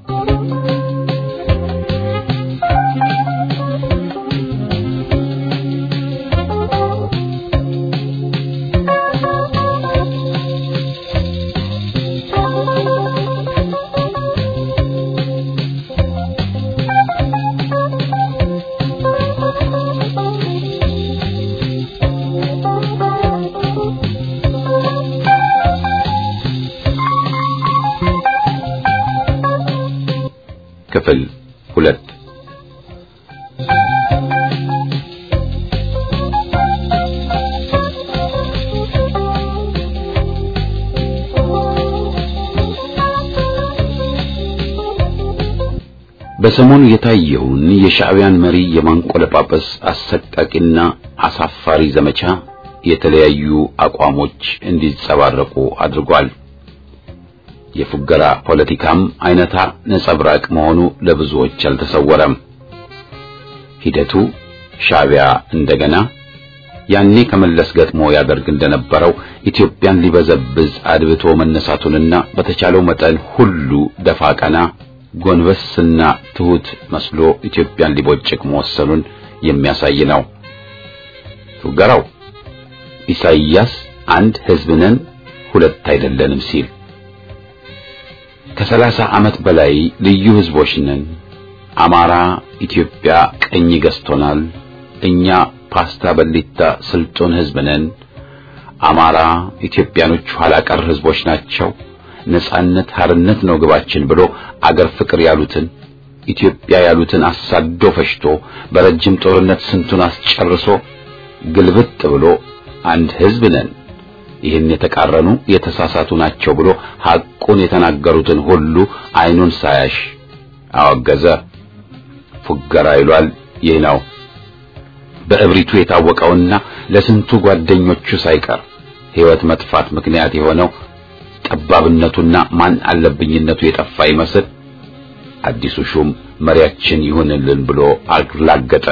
ክፍል ሁለት በሰሞኑ የታየውን የሻዕቢያን መሪ የማንቆለጳጰስ አሰቃቂና አሳፋሪ ዘመቻ የተለያዩ አቋሞች እንዲንጸባረቁ አድርጓል። የፉገራ ፖለቲካም አይነታ ነጸብራቅ መሆኑ ለብዙዎች አልተሰወረም። ሂደቱ ሻዕቢያ እንደገና ያኔ ከመለስ ገጥሞ ያደርግ እንደነበረው ኢትዮጵያን ሊበዘብዝ አድብቶ መነሳቱንና በተቻለው መጠን ሁሉ ደፋ ቀና ጎንበስና ትሁት መስሎ ኢትዮጵያን ሊቦጭቅ መወሰኑን የሚያሳይ ነው። ፉገራው ኢሳይያስ አንድ ሕዝብ ነን ሁለት አይደለንም ሲል ከሰላሳ ዓመት በላይ ልዩ ሕዝቦች ነን፣ አማራ ኢትዮጵያ ቀኝ ገዝቶናል፣ እኛ ፓስታ በሊታ ስልጡን ሕዝብ ነን፣ አማራ ኢትዮጵያኖች ኋላ ቀር ሕዝቦች ናቸው ነጻነት ሀርነት ነው ግባችን ብሎ አገር ፍቅር ያሉትን ኢትዮጵያ ያሉትን አሳዶ ፈሽቶ በረጅም ጦርነት ስንቱን አስጨርሶ ግልብጥ ብሎ አንድ ሕዝብ ነን፣ ይህን የተቃረኑ የተሳሳቱ ናቸው ብሎ ሐቁን የተናገሩትን ሁሉ አይኑን ሳያሽ አወገዘ። ፉገራ ይሏል ይህ ነው። በእብሪቱ የታወቀውና ለስንቱ ጓደኞቹ ሳይቀር ሕይወት መጥፋት ምክንያት የሆነው ጠባብነቱና ማን አለብኝነቱ የጠፋ ይመስል አዲሱ ሹም መሪያችን ይሁንልን ብሎ አላገጠ።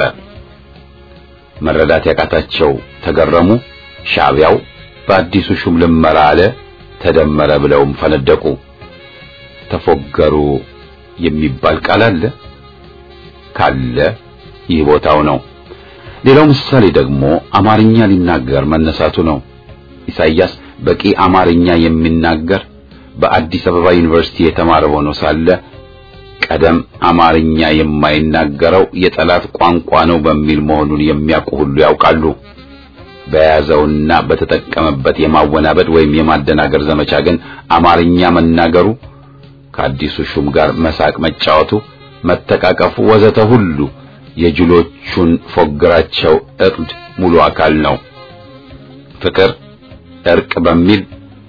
መረዳት ያቃታቸው ተገረሙ። ሻዕቢያው በአዲሱ ሹም ልመራ አለ፣ ተደመረ ብለውም ፈነደቁ። ተፎገሩ የሚባል ቃል አለ ካለ ይህ ቦታው ነው። ሌላው ምሳሌ ደግሞ አማርኛ ሊናገር መነሳቱ ነው። ኢሳይያስ በቂ አማርኛ የሚናገር በአዲስ አበባ ዩኒቨርሲቲ የተማረ ሆኖ ሳለ ቀደም አማርኛ የማይናገረው የጠላት ቋንቋ ነው በሚል መሆኑን የሚያውቁ ሁሉ ያውቃሉ። በያዘውና በተጠቀመበት የማወናበድ ወይም የማደናገር ዘመቻ ግን አማርኛ መናገሩ፣ ከአዲሱ ሹም ጋር መሳቅ መጫወቱ፣ መተቃቀፉ ወዘተ ሁሉ የጅሎቹን ፎግራቸው እቅድ ሙሉ አካል ነው። ፍቅር እርቅ በሚል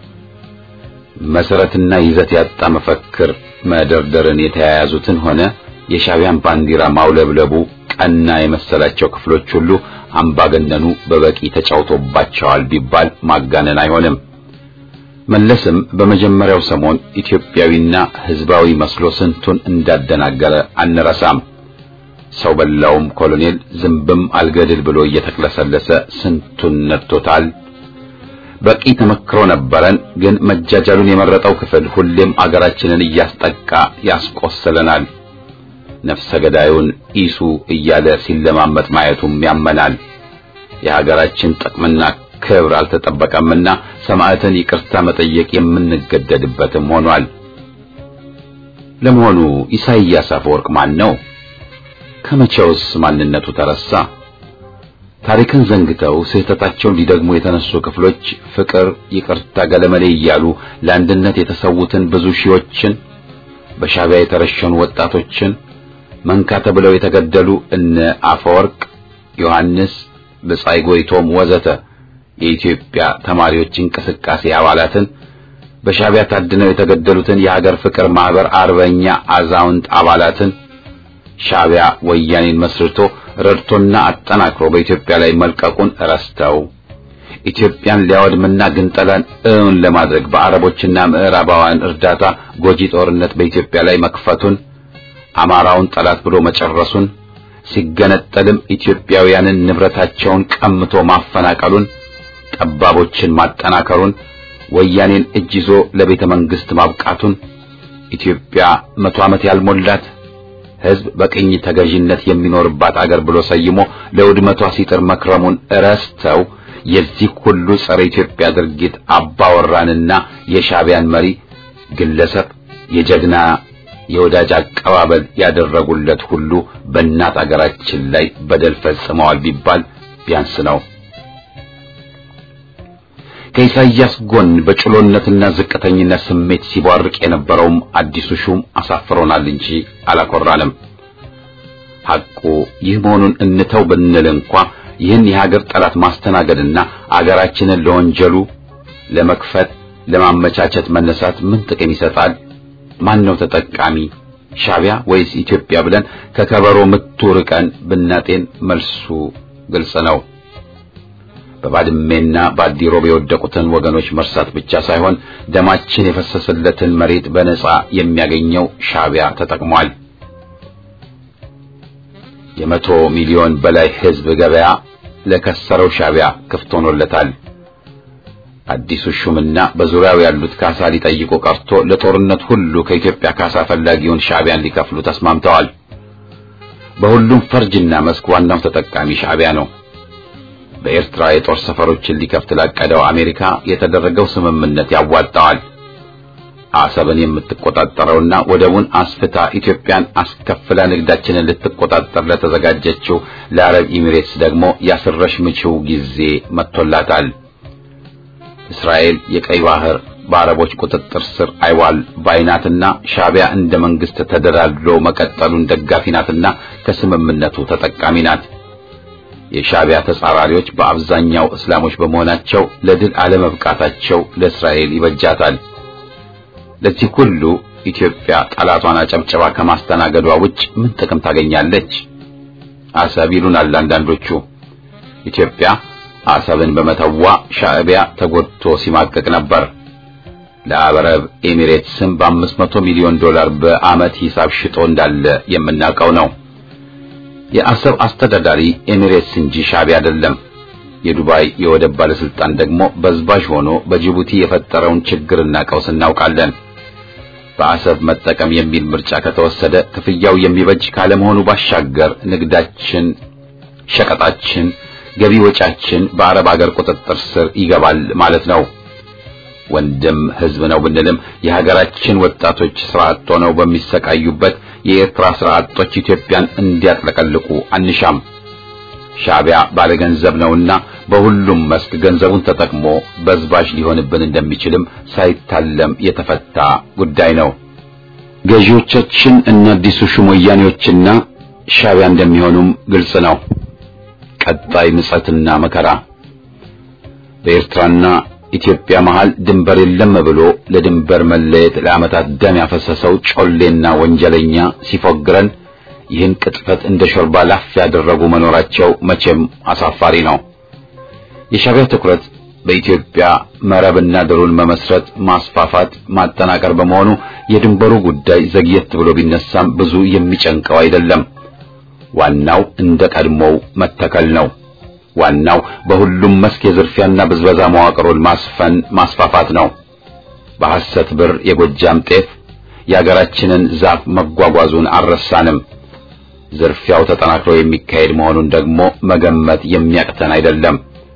መሰረትና ይዘት ያጣ መፈክር መደርደርን የተያያዙትን ሆነ የሻዕቢያን ባንዲራ ማውለብለቡ ቀና የመሰላቸው ክፍሎች ሁሉ አምባገነኑ በበቂ ተጫውቶባቸዋል ቢባል ማጋነን አይሆንም። መለስም በመጀመሪያው ሰሞን ኢትዮጵያዊና ሕዝባዊ መስሎ ስንቱን እንዳደናገረ አንረሳም። ሰው በላውም ኮሎኔል ዝንብም አልገድል ብሎ እየተቅለሰለሰ ስንቱን ነድቶታል። በቂ ተመክሮ ነበረን። ግን መጃጃሉን የመረጠው ክፍል ሁሌም አገራችንን እያስጠቃ ያስቆስለናል። ነፍሰ ገዳዩን ኢሱ እያለ ሲለማመጥ ማየቱም ያመናል። የሀገራችን ጥቅምና ክብር አልተጠበቀምና ሰማዕትን ይቅርታ መጠየቅ የምንገደድበትም ሆኗል። ለመሆኑ ኢሳይያስ አፈወርቅ ማን ነው? ከመቼውስ ማንነቱ ተረሳ? ታሪክን ዘንግተው ስህተታቸውን ሊደግሙ የተነሱ ክፍሎች ፍቅር፣ ይቅርታ፣ ገለመሌ እያሉ ለአንድነት የተሰዉትን ብዙ ሺዎችን በሻዕቢያ የተረሸኑ ወጣቶችን መንካ ተብለው የተገደሉ እነ አፈወርቅ ዮሐንስ፣ ብጻይ ጎይቶም ወዘተ የኢትዮጵያ ተማሪዎች እንቅስቃሴ አባላትን በሻዕቢያ ታድነው የተገደሉትን የሀገር ፍቅር ማህበር አርበኛ አዛውንት አባላትን ሻዕቢያ ወያኔን መስርቶ ረድቶና አጠናክሮ በኢትዮጵያ ላይ መልቀቁን ረስተው ኢትዮጵያን ሊያወድምና ግንጠላን እውን ለማድረግ በአረቦችና ምዕራባውያን እርዳታ ጎጂ ጦርነት በኢትዮጵያ ላይ መክፈቱን አማራውን ጠላት ብሎ መጨረሱን ሲገነጠልም ኢትዮጵያውያንን ንብረታቸውን ቀምቶ ማፈናቀሉን ጠባቦችን ማጠናከሩን ወያኔን እጅ ይዞ ለቤተ መንግስት ማብቃቱን ኢትዮጵያ መቶ ዓመት ያልሞላት ሕዝብ በቅኝ ተገዥነት የሚኖርባት አገር ብሎ ሰይሞ ለውድመቷ ሲጥር መክረሙን ረስተው የዚህ ሁሉ ጸረ ኢትዮጵያ ድርጊት አባወራንና የሻዕቢያን መሪ ግለሰብ የጀግና የወዳጅ አቀባበል ያደረጉለት ሁሉ በእናት አገራችን ላይ በደል ፈጽመዋል ቢባል ቢያንስ ነው። ከኢሳይያስ ጎን በጭሎነትና ዝቅተኝነት ስሜት ሲቧርቅ የነበረውም አዲሱ ሹም አሳፍሮናል እንጂ አላኮራንም። ሐቁ ይህ መሆኑን እንተው ብንል እንኳ ይህን የሀገር ጠላት ማስተናገድና አገራችንን ለወንጀሉ ለመክፈት ለማመቻቸት መነሳት ምን ጥቅም ይሰጣል? ማን ነው ተጠቃሚ? ሻዕቢያ ወይስ ኢትዮጵያ ብለን ከከበሮ ምቱ ርቀን ብናጤን መልሱ ግልጽ ነው። በባድሜና በአዲሮብ የወደቁትን ወገኖች መርሳት ብቻ ሳይሆን ደማችን የፈሰሰለትን መሬት በነጻ የሚያገኘው ሻዕቢያ ተጠቅሟል። የመቶ ሚሊዮን በላይ ሕዝብ ገበያ ለከሰረው ሻዕቢያ ክፍት ሆኖለታል። አዲሱ ሹምና በዙሪያው ያሉት ካሳ ሊጠይቁ ቀርቶ ለጦርነት ሁሉ ከኢትዮጵያ ካሳ ፈላጊውን ሻዕቢያን ሊከፍሉ ተስማምተዋል። በሁሉም ፈርጅና መስክ ዋናው ተጠቃሚ ሻዕቢያ ነው። በኤርትራ የጦር ሰፈሮችን ሊከፍት ላቀደው አሜሪካ የተደረገው ስምምነት ያዋጣዋል። አሰብን የምትቆጣጠረውና ወደቡን አስፍታ ኢትዮጵያን አስከፍላ ንግዳችንን ልትቆጣጠር ለተዘጋጀችው ለአረብ ኤሚሬትስ ደግሞ ያስረሽ ምችው ጊዜ መጥቶላታል። እስራኤል የቀይ ባህር በአረቦች ቁጥጥር ስር አይዋል ባይናትና ሻዕቢያ እንደ መንግስት ተደላድሎ መቀጠሉን ደጋፊ ናትና ከስምምነቱ ተጠቃሚ ናት። የሻዕቢያ ተጻራሪዎች በአብዛኛው እስላሞች በመሆናቸው ለድል አለመብቃታቸው ለእስራኤል ይበጃታል። ለዚህ ሁሉ ኢትዮጵያ ጠላቷን አጨብጨባ ከማስተናገዷ ውጭ ምን ጥቅም ታገኛለች? አሰብ ይሉናል አንዳንዶቹ። ኢትዮጵያ አሰብን በመተዋ ሻዕቢያ ተጎድቶ ሲማቀቅ ነበር። ለአረብ ኤሚሬትስም በአምስት መቶ ሚሊዮን ዶላር በዓመት ሂሳብ ሽጦ እንዳለ የምናውቀው ነው። የአሰብ አስተዳዳሪ ኤሚሬትስ እንጂ ሻዕቢያ አይደለም። የዱባይ የወደብ ባለስልጣን ደግሞ በዝባዥ ሆኖ በጅቡቲ የፈጠረውን ችግርና ቀውስ እናውቃለን። በአሰብ መጠቀም የሚል ምርጫ ከተወሰደ ክፍያው የሚበጅ ካለመሆኑ ባሻገር ንግዳችን፣ ሸቀጣችን፣ ገቢ ወጫችን በአረብ አገር ቁጥጥር ስር ይገባል ማለት ነው። ወንድም ህዝብ ነው ብንልም የሀገራችን ወጣቶች ስራ አጥ ሆነው በሚሰቃዩበት የኤርትራ ስራ አጦች ኢትዮጵያን እንዲያጥለቀልቁ አንሻም። ሻዕቢያ ባለገንዘብ ነውና በሁሉም መስክ ገንዘቡን ተጠቅሞ በዝባዥ ሊሆንብን እንደሚችልም ሳይታለም የተፈታ ጉዳይ ነው። ገዢዎቻችን እና አዲሱ ሹም ወያኔዎችና ሻዕቢያ እንደሚሆኑም ግልጽ ነው። ቀጣይ ምጸትና መከራ በኤርትራና ኢትዮጵያ መሃል ድንበር የለም ብሎ ለድንበር መለየት ለዓመታት ደም ያፈሰሰው ጮሌና ወንጀለኛ ሲፎግረን ይህን ቅጥፈት እንደ ሾርባ ላፍ ያደረጉ መኖራቸው መቼም አሳፋሪ ነው። የሻዕቢያ ትኩረት በኢትዮጵያ መረብና ድሩን መመስረት፣ ማስፋፋት፣ ማጠናቀር በመሆኑ የድንበሩ ጉዳይ ዘግየት ብሎ ቢነሳም ብዙ የሚጨንቀው አይደለም። ዋናው እንደ ቀድሞው መተከል ነው። ዋናው በሁሉም መስክ የዝርፊያና ብዝበዛ መዋቅሩን ማስፈን ማስፋፋት ነው። በሐሰት ብር የጎጃም ጤፍ የአገራችንን ዛፍ መጓጓዙን አልረሳንም። ዝርፊያው ተጠናክሮ የሚካሄድ መሆኑን ደግሞ መገመት የሚያቅተን አይደለም።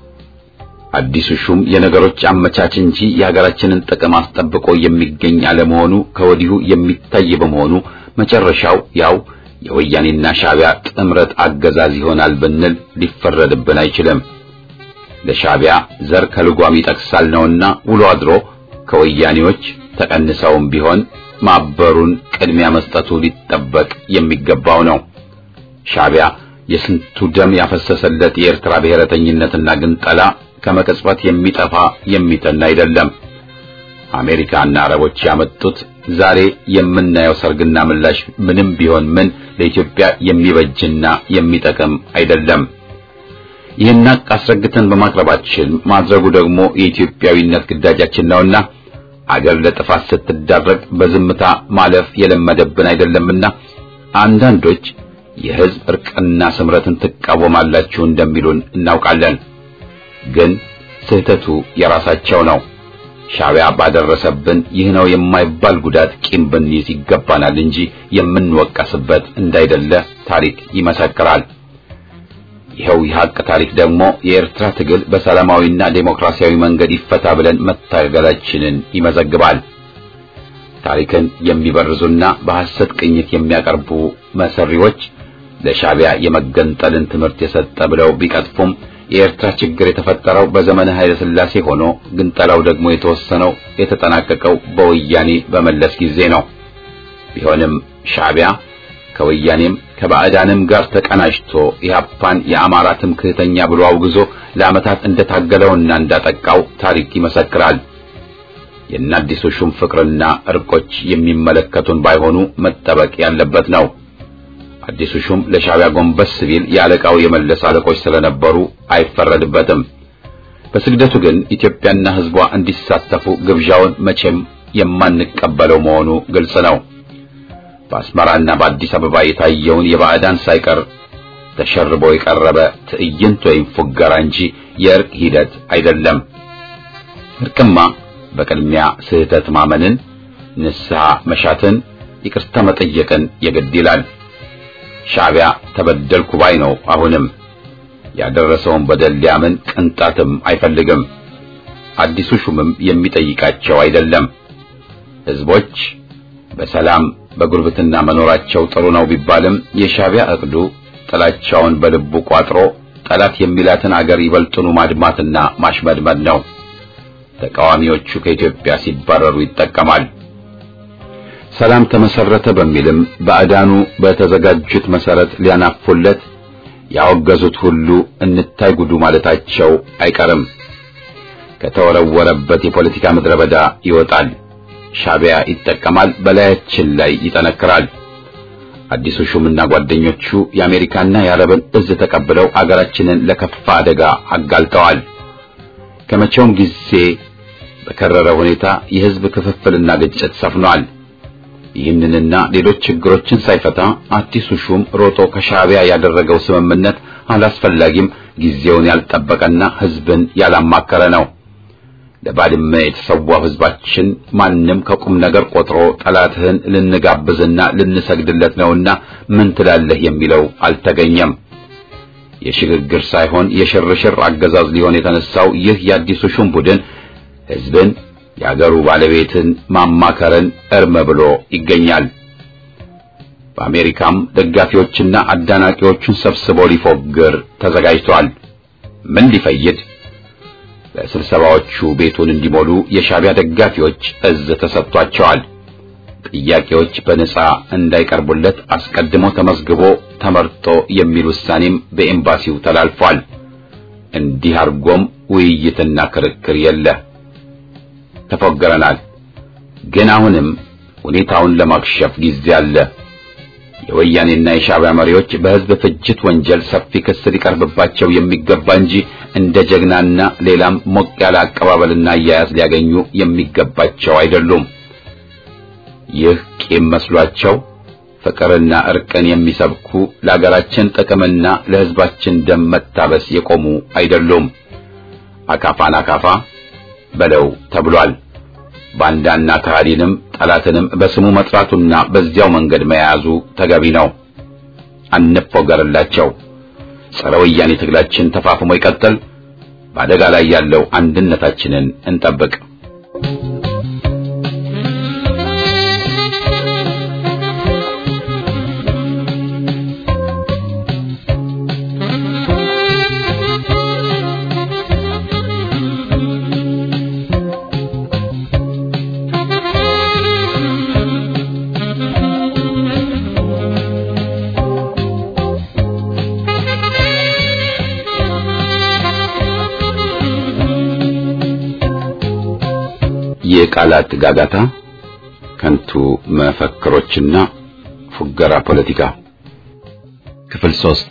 አዲሱ ሹም የነገሮች አመቻች እንጂ የሀገራችንን ጥቅም አስጠብቆ የሚገኝ አለመሆኑ ከወዲሁ የሚታይ በመሆኑ መጨረሻው ያው የወያኔና ሻዕቢያ ጥምረት አገዛዝ ይሆናል ብንል ሊፈረድብን አይችልም። ለሻዕቢያ ዘር ከልጓም ይጠቅሳል ነውና ውሎ አድሮ ከወያኔዎች ተቀንሰውም ቢሆን ማበሩን ቅድሚያ መስጠቱ ሊጠበቅ የሚገባው ነው። ሻዕቢያ የስንቱ ደም ያፈሰሰለት የኤርትራ ብሔረተኝነትና ግንጠላ ከመቅጽበት የሚጠፋ የሚተን አይደለም። አሜሪካና አረቦች ያመጡት ዛሬ የምናየው ሰርግና ምላሽ ምንም ቢሆን ምን ለኢትዮጵያ የሚበጅና የሚጠቅም አይደለም። ይህን ሀቅ አስረግተን በማቅረባችን ማድረጉ ደግሞ የኢትዮጵያዊነት ግዳጃችን ነውና አገር ለጥፋት ስትዳረግ በዝምታ ማለፍ የለመደብን አይደለምና አንዳንዶች የሕዝብ እርቅና ስምረትን ትቃወማላችሁ እንደሚሉን እናውቃለን። ግን ስህተቱ የራሳቸው ነው። ሻዕቢያ ባደረሰብን ይህ ነው የማይባል ጉዳት ቂም ብንይዝ ይገባናል እንጂ የምንወቀስበት እንዳይደለ ታሪክ ይመሰክራል። ይኸው የሐቅ ታሪክ ደግሞ የኤርትራ ትግል በሰላማዊና ዴሞክራሲያዊ መንገድ ይፈታ ብለን መታገላችንን ይመዘግባል። ታሪክን የሚበርዙና በሐሰት ቅኝት የሚያቀርቡ መሰሪዎች ለሻዕቢያ የመገንጠልን ትምህርት የሰጠ ብለው ቢቀጥፉም የኤርትራ ችግር የተፈጠረው በዘመነ ኃይለ ሥላሴ ሆኖ ግንጠላው ደግሞ የተወሰነው የተጠናቀቀው በወያኔ በመለስ ጊዜ ነው። ቢሆንም ሻዕቢያ ከወያኔም ከባዕዳንም ጋር ተቀናጅቶ ኢህአፓን የአማራ ትምክህተኛ ብሎ አውግዞ ለዓመታት እንደታገለውና እንዳጠቃው ታሪክ ይመሰክራል። የአዲሱ ሹም ፍቅርና እርቆች የሚመለከቱን ባይሆኑ መጠበቅ ያለበት ነው። አዲሱ ሹም ለሻዕቢያ ጎንበስ ሲል የአለቃው የመለስ አለቆች ስለነበሩ አይፈረድበትም። በስግደቱ ግን ኢትዮጵያና ሕዝቧ እንዲሳተፉ ግብዣውን መቼም የማንቀበለው መሆኑ ግልጽ ነው። በአስመራና በአዲስ አበባ የታየውን የባዕዳን ሳይቀር ተሸርቦ የቀረበ ትዕይንት ወይም ፉገራ እንጂ የእርቅ ሂደት አይደለም። እርቅማ በቅድሚያ ስህተት ማመንን፣ ንስሐ መሻትን፣ ይቅርታ መጠየቅን የግድ ይላል። ሻዕቢያ ተበደልኩ ባይ ነው። አሁንም ያደረሰውን በደል ሊያምን ቅንጣትም አይፈልግም። አዲሱ ሹምም የሚጠይቃቸው አይደለም። ሕዝቦች በሰላም በጉርብትና መኖራቸው ጥሩ ነው ቢባልም የሻዕቢያ እቅዱ ጥላቻውን በልቡ ቋጥሮ ጠላት የሚላትን አገር ይበልጡኑ ማድማትና ማሽመድመድ ነው። ተቃዋሚዎቹ ከኢትዮጵያ ሲባረሩ ይጠቀማል። ሰላም ተመሰረተ በሚልም ባዕዳኑ በተዘጋጁት መሰረት ሊያናፉለት ያወገዙት ሁሉ እንታይ ጉዱ ማለታቸው አይቀርም። ከተወረወረበት የፖለቲካ ምድረ በዳ ይወጣል። ሻዕቢያ ይጠቀማል፣ በላያችን ላይ ይጠነክራል። አዲሱ ሹምና ጓደኞቹ የአሜሪካና የአረብን እዝ ተቀብለው አገራችንን ለከፋ አደጋ አጋልጠዋል። ከመቼውም ጊዜ በከረረ ሁኔታ የሕዝብ ክፍፍልና ግጭት ሰፍኗል። ይህንንና ሌሎች ችግሮችን ሳይፈታ አዲሱ ሹም ሮጦ ከሻዕቢያ ያደረገው ስምምነት አላስፈላጊም፣ ጊዜውን ያልጠበቀና ሕዝብን ያላማከረ ነው። ለባድመ የተሰዋው ሕዝባችን ማንም ከቁም ነገር ቆጥሮ ጠላትህን ልንጋብዝና ልንሰግድለት ነውና ምን ትላለህ የሚለው አልተገኘም። የሽግግር ሳይሆን የሽርሽር አገዛዝ ሊሆን የተነሳው ይህ የአዲሱ ሹም ቡድን ሕዝብን የአገሩ ባለቤትን ማማከርን እርም ብሎ ይገኛል። በአሜሪካም ደጋፊዎችና አዳናቂዎቹን ሰብስቦ ሊፎግር ተዘጋጅቷል። ምን ሊፈይድ? ለስብሰባዎቹ ቤቱን እንዲሞሉ የሻዕቢያ ደጋፊዎች እዝ ተሰጥቷቸዋል። ጥያቄዎች በነጻ እንዳይቀርቡለት አስቀድሞ ተመዝግቦ ተመርጦ የሚል ውሳኔም በኤምባሲው ተላልፏል። እንዲህ አድርጎም ውይይትና ክርክር የለ። ተፎገረናል። ግን አሁንም ሁኔታውን ለማክሸፍ ጊዜ አለ። የወያኔና የሻዕቢያ መሪዎች በሕዝብ ፍጅት ወንጀል ሰፊ ክስ ሊቀርብባቸው የሚገባ እንጂ እንደ ጀግናና ሌላም ሞቅ ያለ አቀባበልና አያያዝ ሊያገኙ የሚገባቸው አይደሉም። ይህ ቂም መስሏቸው ፍቅርና እርቅን የሚሰብኩ ለአገራችን ጥቅምና ለሕዝባችን ደም መታበስ የቆሙ አይደሉም። አካፋን አካፋ በለው ተብሏል። ባንዳና ከሃዲንም ጠላትንም በስሙ መጥራቱና በዚያው መንገድ መያዙ ተገቢ ነው። አንፎገርላቸው። ጸረ ወያኔ ትግላችን ተፋፍሞ ይቀጥል። በአደጋ ላይ ያለው አንድነታችንን እንጠብቅ። የቃላት ጋጋታ፣ ከንቱ መፈክሮችና ፉገራ ፖለቲካ ክፍል ሶስት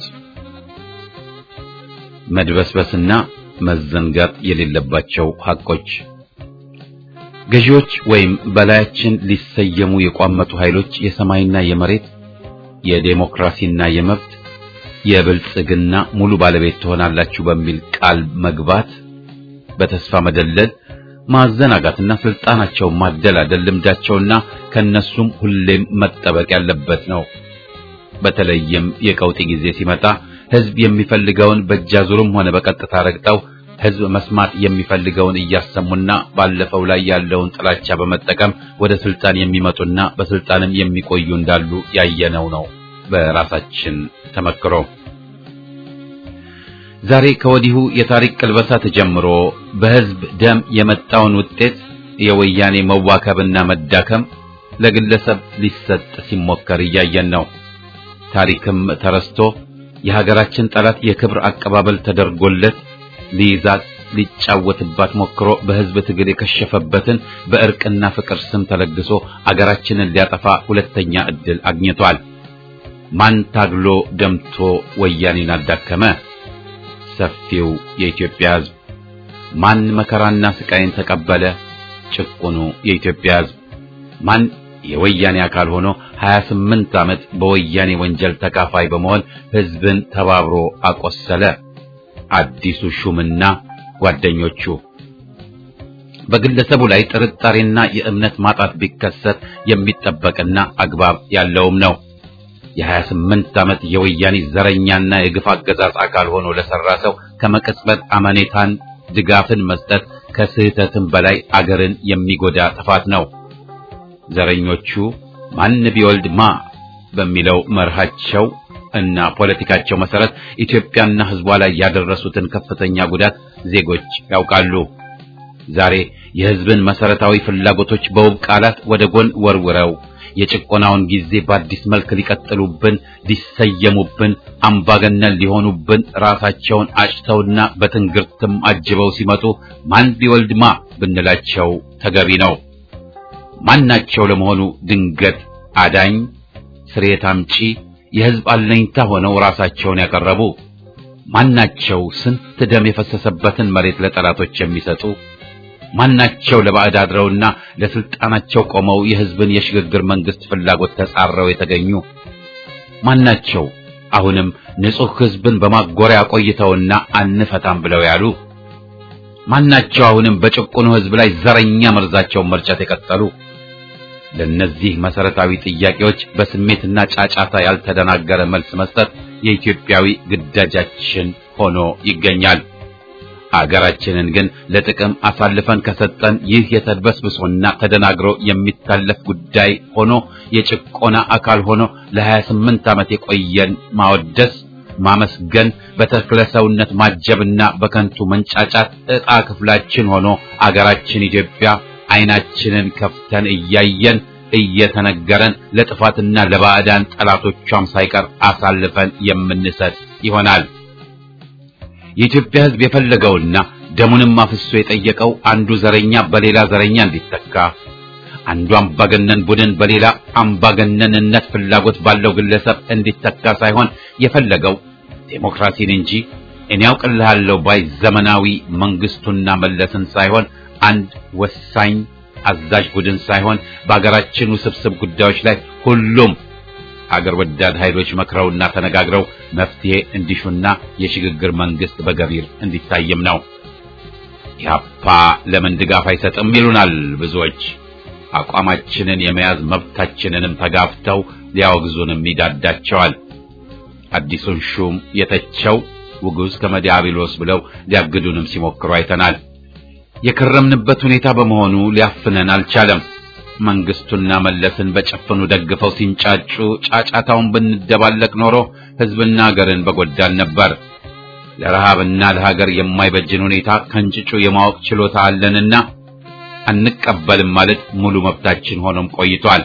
መድበስበስና መዘንጋት የሌለባቸው ሐቆች ገዢዎች ወይም በላያችን ሊሰየሙ የቋመጡ ኃይሎች የሰማይና የመሬት የዴሞክራሲና የመብት የብልጽግና ሙሉ ባለቤት ትሆናላችሁ በሚል ቃል መግባት በተስፋ መደለል ማዘናጋትና ስልጣናቸውን ማደላደል ልምዳቸውና ከነሱም ሁሌም መጠበቅ ያለበት ነው። በተለይም የቀውጢ ጊዜ ሲመጣ ህዝብ የሚፈልገውን በእጃዙርም ሆነ በቀጥታ ረግጠው ህዝብ መስማት የሚፈልገውን እያሰሙና ባለፈው ላይ ያለውን ጥላቻ በመጠቀም ወደ ስልጣን የሚመጡና በስልጣንም የሚቆዩ እንዳሉ ያየነው ነው በራሳችን ተመክሮ። ዛሬ ከወዲሁ የታሪክ ቅልበሳ ተጀምሮ በህዝብ ደም የመጣውን ውጤት የወያኔ መዋከብና መዳከም ለግለሰብ ሊሰጥ ሲሞከር እያየን ነው። ታሪክም ተረስቶ የሀገራችን ጠላት የክብር አቀባበል ተደርጎለት ሊይዛት ሊጫወትባት ሞክሮ በህዝብ ትግል የከሸፈበትን በእርቅና ፍቅር ስም ተለግሶ አገራችንን ሊያጠፋ ሁለተኛ ዕድል አግኝቷል። ማን ታግሎ ደምቶ ወያኔን አዳከመ? ሰፊው የኢትዮጵያ ህዝብ። ማን መከራና ስቃይን ተቀበለ? ጭቁኑ የኢትዮጵያ ህዝብ። ማን የወያኔ አካል ሆኖ 28 ዓመት በወያኔ ወንጀል ተካፋይ በመሆን ህዝብን ተባብሮ አቆሰለ? አዲሱ ሹምና ጓደኞቹ። በግለሰቡ ላይ ጥርጣሬና የእምነት ማጣት ቢከሰት የሚጠበቅና አግባብ ያለውም ነው። የ28 ዓመት የወያኔ ዘረኛና የግፍ አገዛዝ አካል ሆኖ ለሰራ ሰው ከመቅጽበት አመኔታን ድጋፍን መስጠት ከስህተትም በላይ አገርን የሚጎዳ ጥፋት ነው። ዘረኞቹ ማን ቢወልድ ማ በሚለው መርሃቸው እና ፖለቲካቸው መሰረት ኢትዮጵያና ህዝቧ ላይ ያደረሱትን ከፍተኛ ጉዳት ዜጎች ያውቃሉ። ዛሬ የህዝብን መሰረታዊ ፍላጎቶች በውብ ቃላት ወደ ጎን ወርውረው የጭቆናውን ጊዜ በአዲስ መልክ ሊቀጥሉብን፣ ሊሰየሙብን፣ አምባገነን ሊሆኑብን ራሳቸውን አጭተውና በትንግርትም አጅበው ሲመጡ ማን ቢወልድማ ብንላቸው ተገቢ ነው። ማናቸው ለመሆኑ ድንገት አዳኝ፣ ስርየት አምጪ፣ የህዝብ አለኝታ ሆነው ራሳቸውን ያቀረቡ ማናቸው? ስንት ደም የፈሰሰበትን መሬት ለጠላቶች የሚሰጡ ማናቸው? ለባዕድ አድረውና ለስልጣናቸው ቆመው የህዝብን የሽግግር መንግስት ፍላጎት ተጻረው የተገኙ ማናቸው? አሁንም ንጹህ ህዝብን በማጎሪያ ቆይተውና አንፈታም ብለው ያሉ ማናቸው? አሁንም በጭቁኑ ህዝብ ላይ ዘረኛ መርዛቸውን መርጨት የቀጠሉ ለነዚህ መሰረታዊ ጥያቄዎች በስሜትና ጫጫታ ያልተደናገረ መልስ መስጠት የኢትዮጵያዊ ግዳጃችን ሆኖ ይገኛል። አገራችንን ግን ለጥቅም አሳልፈን ከሰጠን ይህ የተድበስብሶና ተደናግሮ የሚታለፍ ጉዳይ ሆኖ የጭቆና አካል ሆኖ ለ28 ዓመት የቆየን ማወደስ፣ ማመስገን፣ በተክለ ሰውነት ማጀብና በከንቱ መንጫጫት ዕጣ ክፍላችን ሆኖ አገራችን ኢትዮጵያ አይናችንን ከፍተን እያየን እየተነገረን ለጥፋትና ለባዕዳን ጠላቶቿም ሳይቀር አሳልፈን የምንሰጥ ይሆናል። የኢትዮጵያ ሕዝብ የፈለገውና ደሙንም አፍሶ የጠየቀው አንዱ ዘረኛ በሌላ ዘረኛ እንዲተካ፣ አንዱ አምባገነን ቡድን በሌላ አምባገነንነት ፍላጎት ባለው ግለሰብ እንዲተካ ሳይሆን የፈለገው ዴሞክራሲን እንጂ እኔ ያውቅልሃለሁ ባይ ዘመናዊ መንግስቱና መለስን ሳይሆን አንድ ወሳኝ አዛዥ ቡድን ሳይሆን በአገራችን ውስብስብ ጉዳዮች ላይ ሁሉም አገር ወዳድ ኃይሎች መክረውና ተነጋግረው መፍትሄ እንዲሹና የሽግግር መንግስት በገቢር እንዲታይም ነው። ኢህአፓ ለምን ድጋፍ አይሰጥም ይሉናል ብዙዎች። አቋማችንን የመያዝ መብታችንንም ተጋፍተው ሊያወግዙንም ይዳዳቸዋል። አዲሱን ሹም የተቸው ውጉዝ ከመዲያብሎስ ብለው ሊያግዱንም ሲሞክሩ አይተናል። የከረምንበት ሁኔታ በመሆኑ ሊያፍነን አልቻለም። መንግስቱና መለስን በጨፍኑ ደግፈው ሲንጫጩ ጫጫታውን ብንደባለቅ ኖሮ ህዝብና ሀገርን በጎዳን ነበር። ለረሃብና ለሀገር የማይበጅን ሁኔታ ከንጭጩ የማወቅ ችሎታ አለንና አንቀበልም ማለት ሙሉ መብታችን ሆኖም ቆይቷል።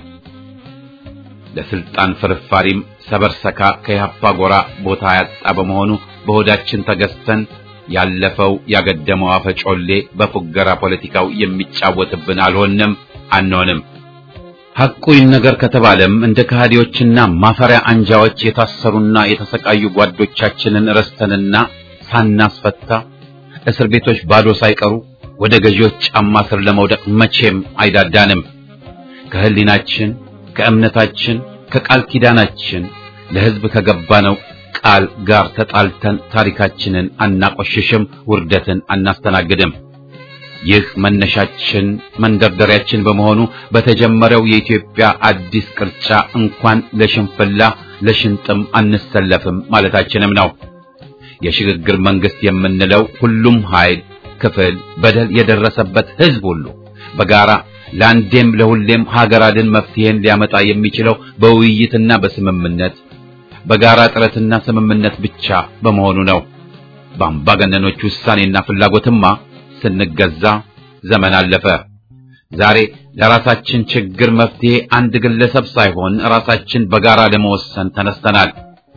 ለስልጣን ፍርፋሪም ሰበርሰካ ከኢህአፓ ጎራ ቦታ ያጣ በመሆኑ በሆዳችን ተገዝተን ያለፈው ያገደመው አፈጮሌ በፉገራ ፖለቲካው የሚጫወትብን አልሆንም አንሆንም። ሐቁ ይነገር ከተባለም እንደ ከሃዲዎችና ማፈሪያ አንጃዎች የታሰሩና የተሰቃዩ ጓዶቻችንን ረስተንና ሳናስፈታ እስር ቤቶች ባዶ ሳይቀሩ ወደ ገዢዎች ጫማ ስር ለመውደቅ መቼም አይዳዳንም። ከህሊናችን፣ ከእምነታችን፣ ከቃል ኪዳናችን ለሕዝብ ከገባነው ቃል ጋር ተጣልተን ታሪካችንን አናቆሽሽም፣ ውርደትን አናስተናግድም። ይህ መነሻችን መንደርደሪያችን በመሆኑ በተጀመረው የኢትዮጵያ አዲስ ቅርጫ እንኳን ለሽንፍላ ለሽንጥም አንሰለፍም ማለታችንም ነው። የሽግግር መንግስት የምንለው ሁሉም ኃይል፣ ክፍል፣ በደል የደረሰበት ህዝብ ሁሉ በጋራ ለአንዴም ለሁሌም ሀገር አድን መፍትሄን ሊያመጣ የሚችለው በውይይትና በስምምነት በጋራ ጥረትና ስምምነት ብቻ በመሆኑ ነው። በአምባገነኖች ውሳኔና ፍላጎትማ ስንገዛ ዘመን አለፈ። ዛሬ ለራሳችን ችግር መፍትሄ አንድ ግለሰብ ሳይሆን ራሳችን በጋራ ለመወሰን ተነስተናል።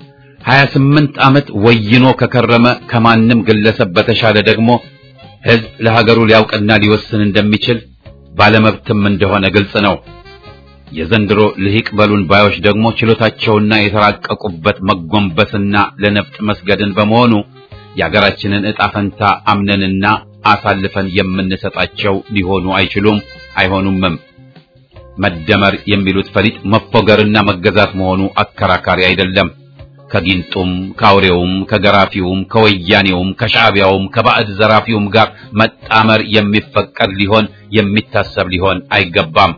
28 ዓመት ወይኖ ከከረመ ከማንም ግለሰብ በተሻለ ደግሞ ህዝብ ለሀገሩ ሊያውቅና ሊወስን እንደሚችል ባለመብትም እንደሆነ ግልጽ ነው። የዘንድሮ ልሂቅ በሉን ባዮች ደግሞ ችሎታቸውና የተራቀቁበት መጎንበስና ለነፍጥ መስገድን በመሆኑ የሀገራችንን ዕጣ ፈንታ አምነንና አሳልፈን የምንሰጣቸው ሊሆኑ አይችሉም፣ አይሆኑምም። መደመር የሚሉት ፈሊጥ መፎገርና መገዛት መሆኑ አከራካሪ አይደለም። ከጊንጡም ከአውሬውም ከገራፊውም ከወያኔውም ከሻዕቢያውም ከባዕድ ዘራፊውም ጋር መጣመር የሚፈቀድ ሊሆን የሚታሰብ ሊሆን አይገባም።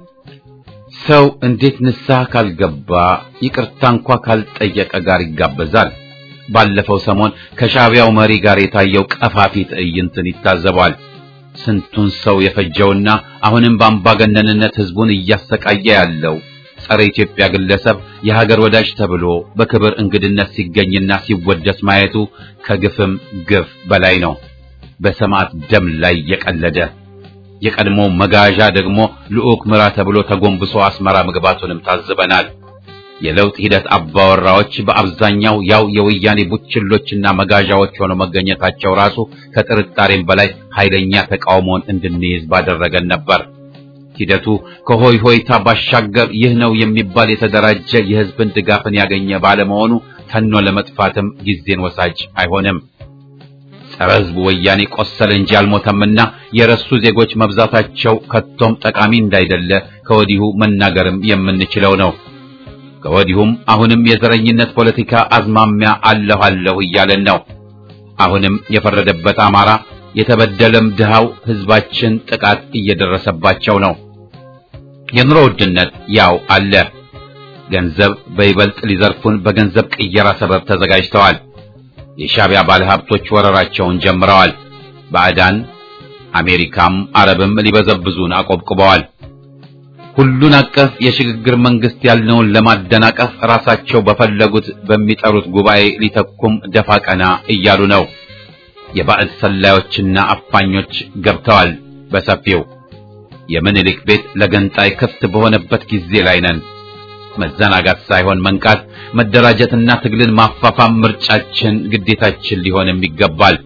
ሰው እንዴት ንስሐ ካልገባ ይቅርታ እንኳ ካልጠየቀ ጋር ይጋበዛል? ባለፈው ሰሞን ከሻዕቢያው መሪ ጋር የታየው ቀፋፊ ትዕይንትን ይታዘባል። ስንቱን ሰው የፈጀውና አሁንም በአምባገነንነት ህዝቡን እያሰቃየ ያለው ጸረ ኢትዮጵያ ግለሰብ የሀገር ወዳጅ ተብሎ በክብር እንግድነት ሲገኝና ሲወደስ ማየቱ ከግፍም ግፍ በላይ ነው። በሰማዕት ደም ላይ የቀለደ የቀድሞ መጋዣ ደግሞ ልዑክ ምራ ተብሎ ተጎንብሶ አስመራ መግባቱንም ታዝበናል። የለውጥ ሂደት አባወራዎች በአብዛኛው ያው የወያኔ ቡችሎችና መጋዣዎች ሆነው መገኘታቸው ራሱ ከጥርጣሬም በላይ ኃይለኛ ተቃውሞን እንድንይዝ ባደረገን ነበር። ሂደቱ ከሆይ ሆይታ ባሻገር ይህ ነው የሚባል የተደራጀ የህዝብን ድጋፍን ያገኘ ባለመሆኑ ተኖ ለመጥፋትም ጊዜን ወሳጅ አይሆንም። ጸረ ህዝቡ ወያኔ ቆሰለ እንጂ አልሞተምና የረሱ ዜጎች መብዛታቸው ከቶም ጠቃሚ እንዳይደለ ከወዲሁ መናገርም የምንችለው ነው። ከወዲሁም አሁንም የዘረኝነት ፖለቲካ አዝማሚያ አለሁ አለሁ እያለን ነው። አሁንም የፈረደበት አማራ የተበደለም ድሃው ህዝባችን ጥቃት እየደረሰባቸው ነው። የኑሮ ውድነት ያው አለ። ገንዘብ በይበልጥ ሊዘርፉን በገንዘብ ቅየራ ሰበብ ተዘጋጅተዋል። የሻዕቢያ ባለሀብቶች ወረራቸውን ጀምረዋል። ባዕዳን አሜሪካም አረብም ሊበዘብዙን አቆብቁበዋል። ሁሉን አቀፍ የሽግግር መንግስት ያልነውን ለማደናቀፍ ራሳቸው በፈለጉት በሚጠሩት ጉባኤ ሊተኩም ደፋ ቀና እያሉ ነው። የባዕድ ሰላዮችና አፋኞች ገብተዋል በሰፊው። የምኒልክ ቤት ለገንጣይ ክፍት በሆነበት ጊዜ ላይ ነን። መዘናጋት ሳይሆን መንቃት፣ መደራጀትና ትግልን ማፋፋም ምርጫችን፣ ግዴታችን ሊሆንም ይገባል።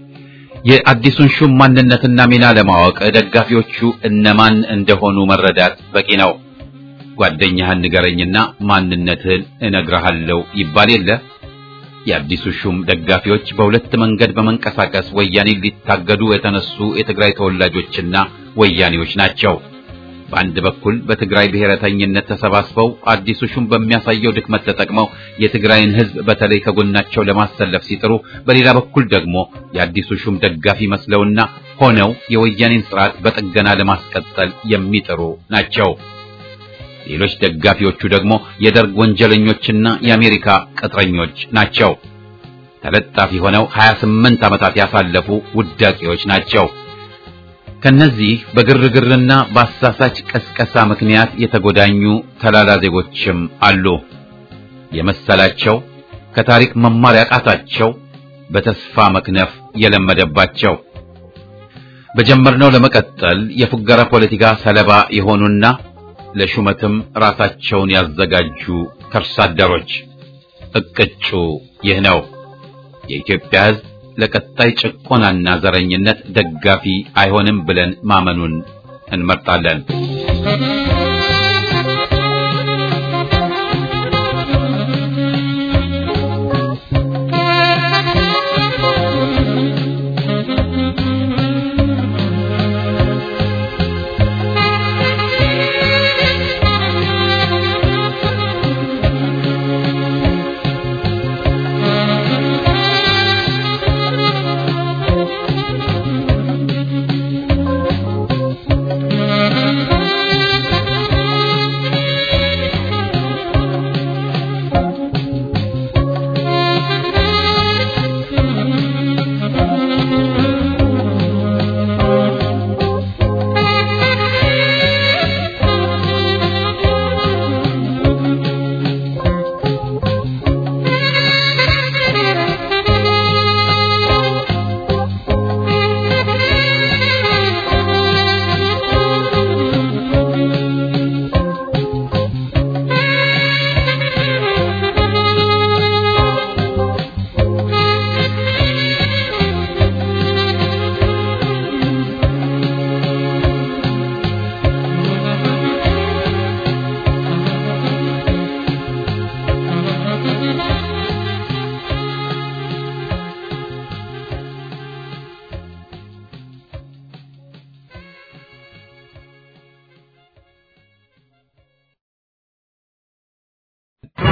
የአዲሱን ሹም ማንነትና ሚና ለማወቅ ደጋፊዎቹ እነማን እንደሆኑ መረዳት በቂ ነው። ጓደኛህን ንገረኝና ማንነትህን እነግርሃለሁ ይባል የለ። የአዲሱ ሹም ደጋፊዎች በሁለት መንገድ በመንቀሳቀስ ወያኔን ሊታገዱ የተነሱ የትግራይ ተወላጆችና ወያኔዎች ናቸው። በአንድ በኩል በትግራይ ብሔረተኝነት ተሰባስበው አዲሱ ሹም በሚያሳየው ድክመት ተጠቅመው የትግራይን ሕዝብ በተለይ ከጎናቸው ለማሰለፍ ሲጥሩ፣ በሌላ በኩል ደግሞ የአዲሱ ሹም ደጋፊ መስለውና ሆነው የወያኔን ስርዓት በጥገና ለማስቀጠል የሚጥሩ ናቸው። ሌሎች ደጋፊዎቹ ደግሞ የደርግ ወንጀለኞችና የአሜሪካ ቅጥረኞች ናቸው። ተለጣፊ ሆነው 28 ዓመታት ያሳለፉ ውዳቂዎች ናቸው። ከነዚህ በግርግርና በአሳሳች ቀስቀሳ ምክንያት የተጎዳኙ ተላላ ዜጎችም አሉ። የመሰላቸው ከታሪክ መማር ያቃታቸው በተስፋ መክነፍ የለመደባቸው በጀመርነው ለመቀጠል የፉገራ ፖለቲካ ሰለባ የሆኑና ለሹመትም ራሳቸውን ያዘጋጁ ከርሳ አደሮች እቅጩ ይህ ነው። የኢትዮጵያ ሕዝብ ለቀጣይ ጭቆናና ዘረኝነት ደጋፊ አይሆንም ብለን ማመኑን እንመርጣለን።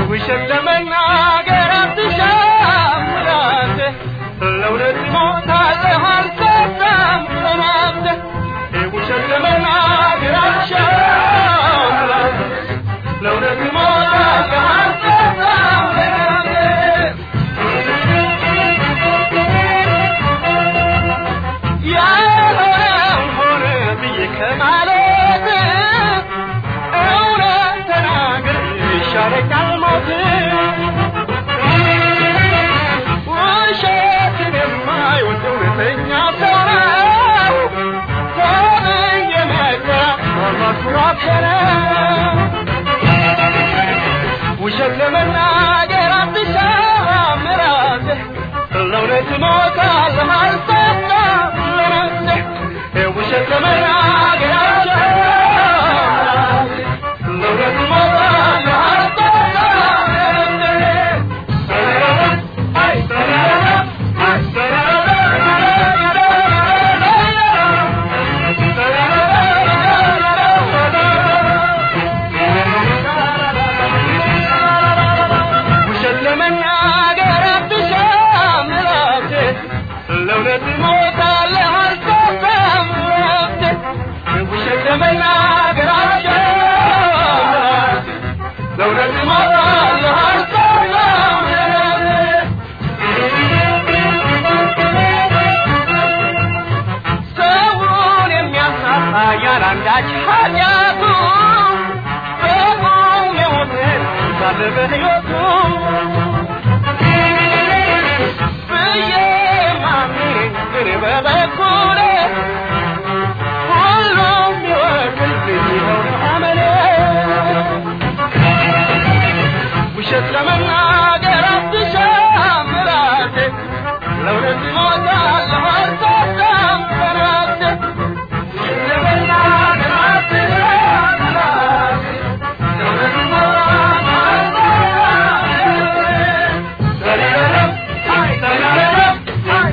ውሸት ለመናገር አትሻም ራስህ ለእውነት ሞታለህ አልሰጣም ጽናትህ ውሸት ለመናገር አትሻም ራስህ ለእውነት ሞታለህ አልሰጣም ጽናትህ ያልሆነው ሆነ ብዬ ከማለት እውነት ተናግር ይሻለኛል ሞት ውሸትን የማይወድ እውነተኛ ሰው ነው ተብዬ መከራ ማማኩራት ነው ውሸት ለመናገር አትሻም ራስህ ለእውነት ሞታለህ አልሰጣም ለነፍስህ ውሸት ለመናገር አትሻም ራስህ ለእውነት ሞታለህ አልሰጣም ውሸት ለመናገር አትሻም ራስህ ለእውነት ሞታለህ አልሰጣም ራስህ ውሸት ለመናገር አትሻም ራስህ ለእውነት ሞታለህ አልሰጣም ሰውን የሚያሳጣ ያላንዳች ኃጢአቱ በቁም የሞትን ሳለ በሕይወቱ ብዬ ማምኔ ግን በበኩሌ ሁሉም ይወቅልኝ ይኸው አመሌ ውሸት ለመናገር አትሻም ራሴ ለእውነት ሞታለሁ አልሰጣም በራሴ ውሸት ለመናገር አትሻም ራሴ ለእውነት ሞታለሁ አልሰጣም አይ ተራራም አይ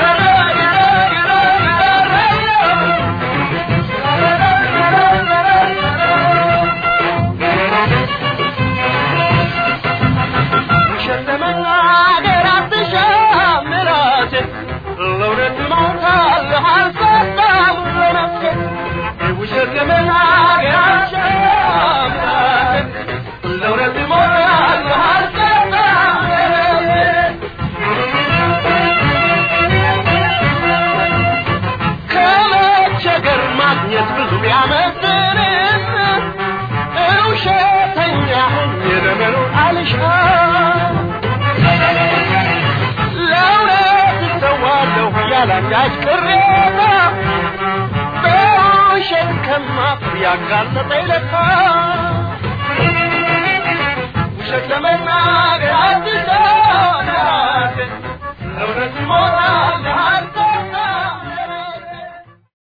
ውሸት ለመናገር አትሻም ራስህ ለእውነት ሞታለህ አልሰጣም ለነፍስህ ውሸት ለመናገር አትሻም ራስህ ለእውነት ሞታለህ አልሰጣም ለነፍስህ ከመቸገር ማግኘት ብዙ ቢያመዝንም ውሸተኛ ሆኜ ለመኖር አልሻም ለእውነት እሰዋለሁ ያላንዳች ቅሬታ በውሸት ከማፍር ያጋለጠኝ ለካ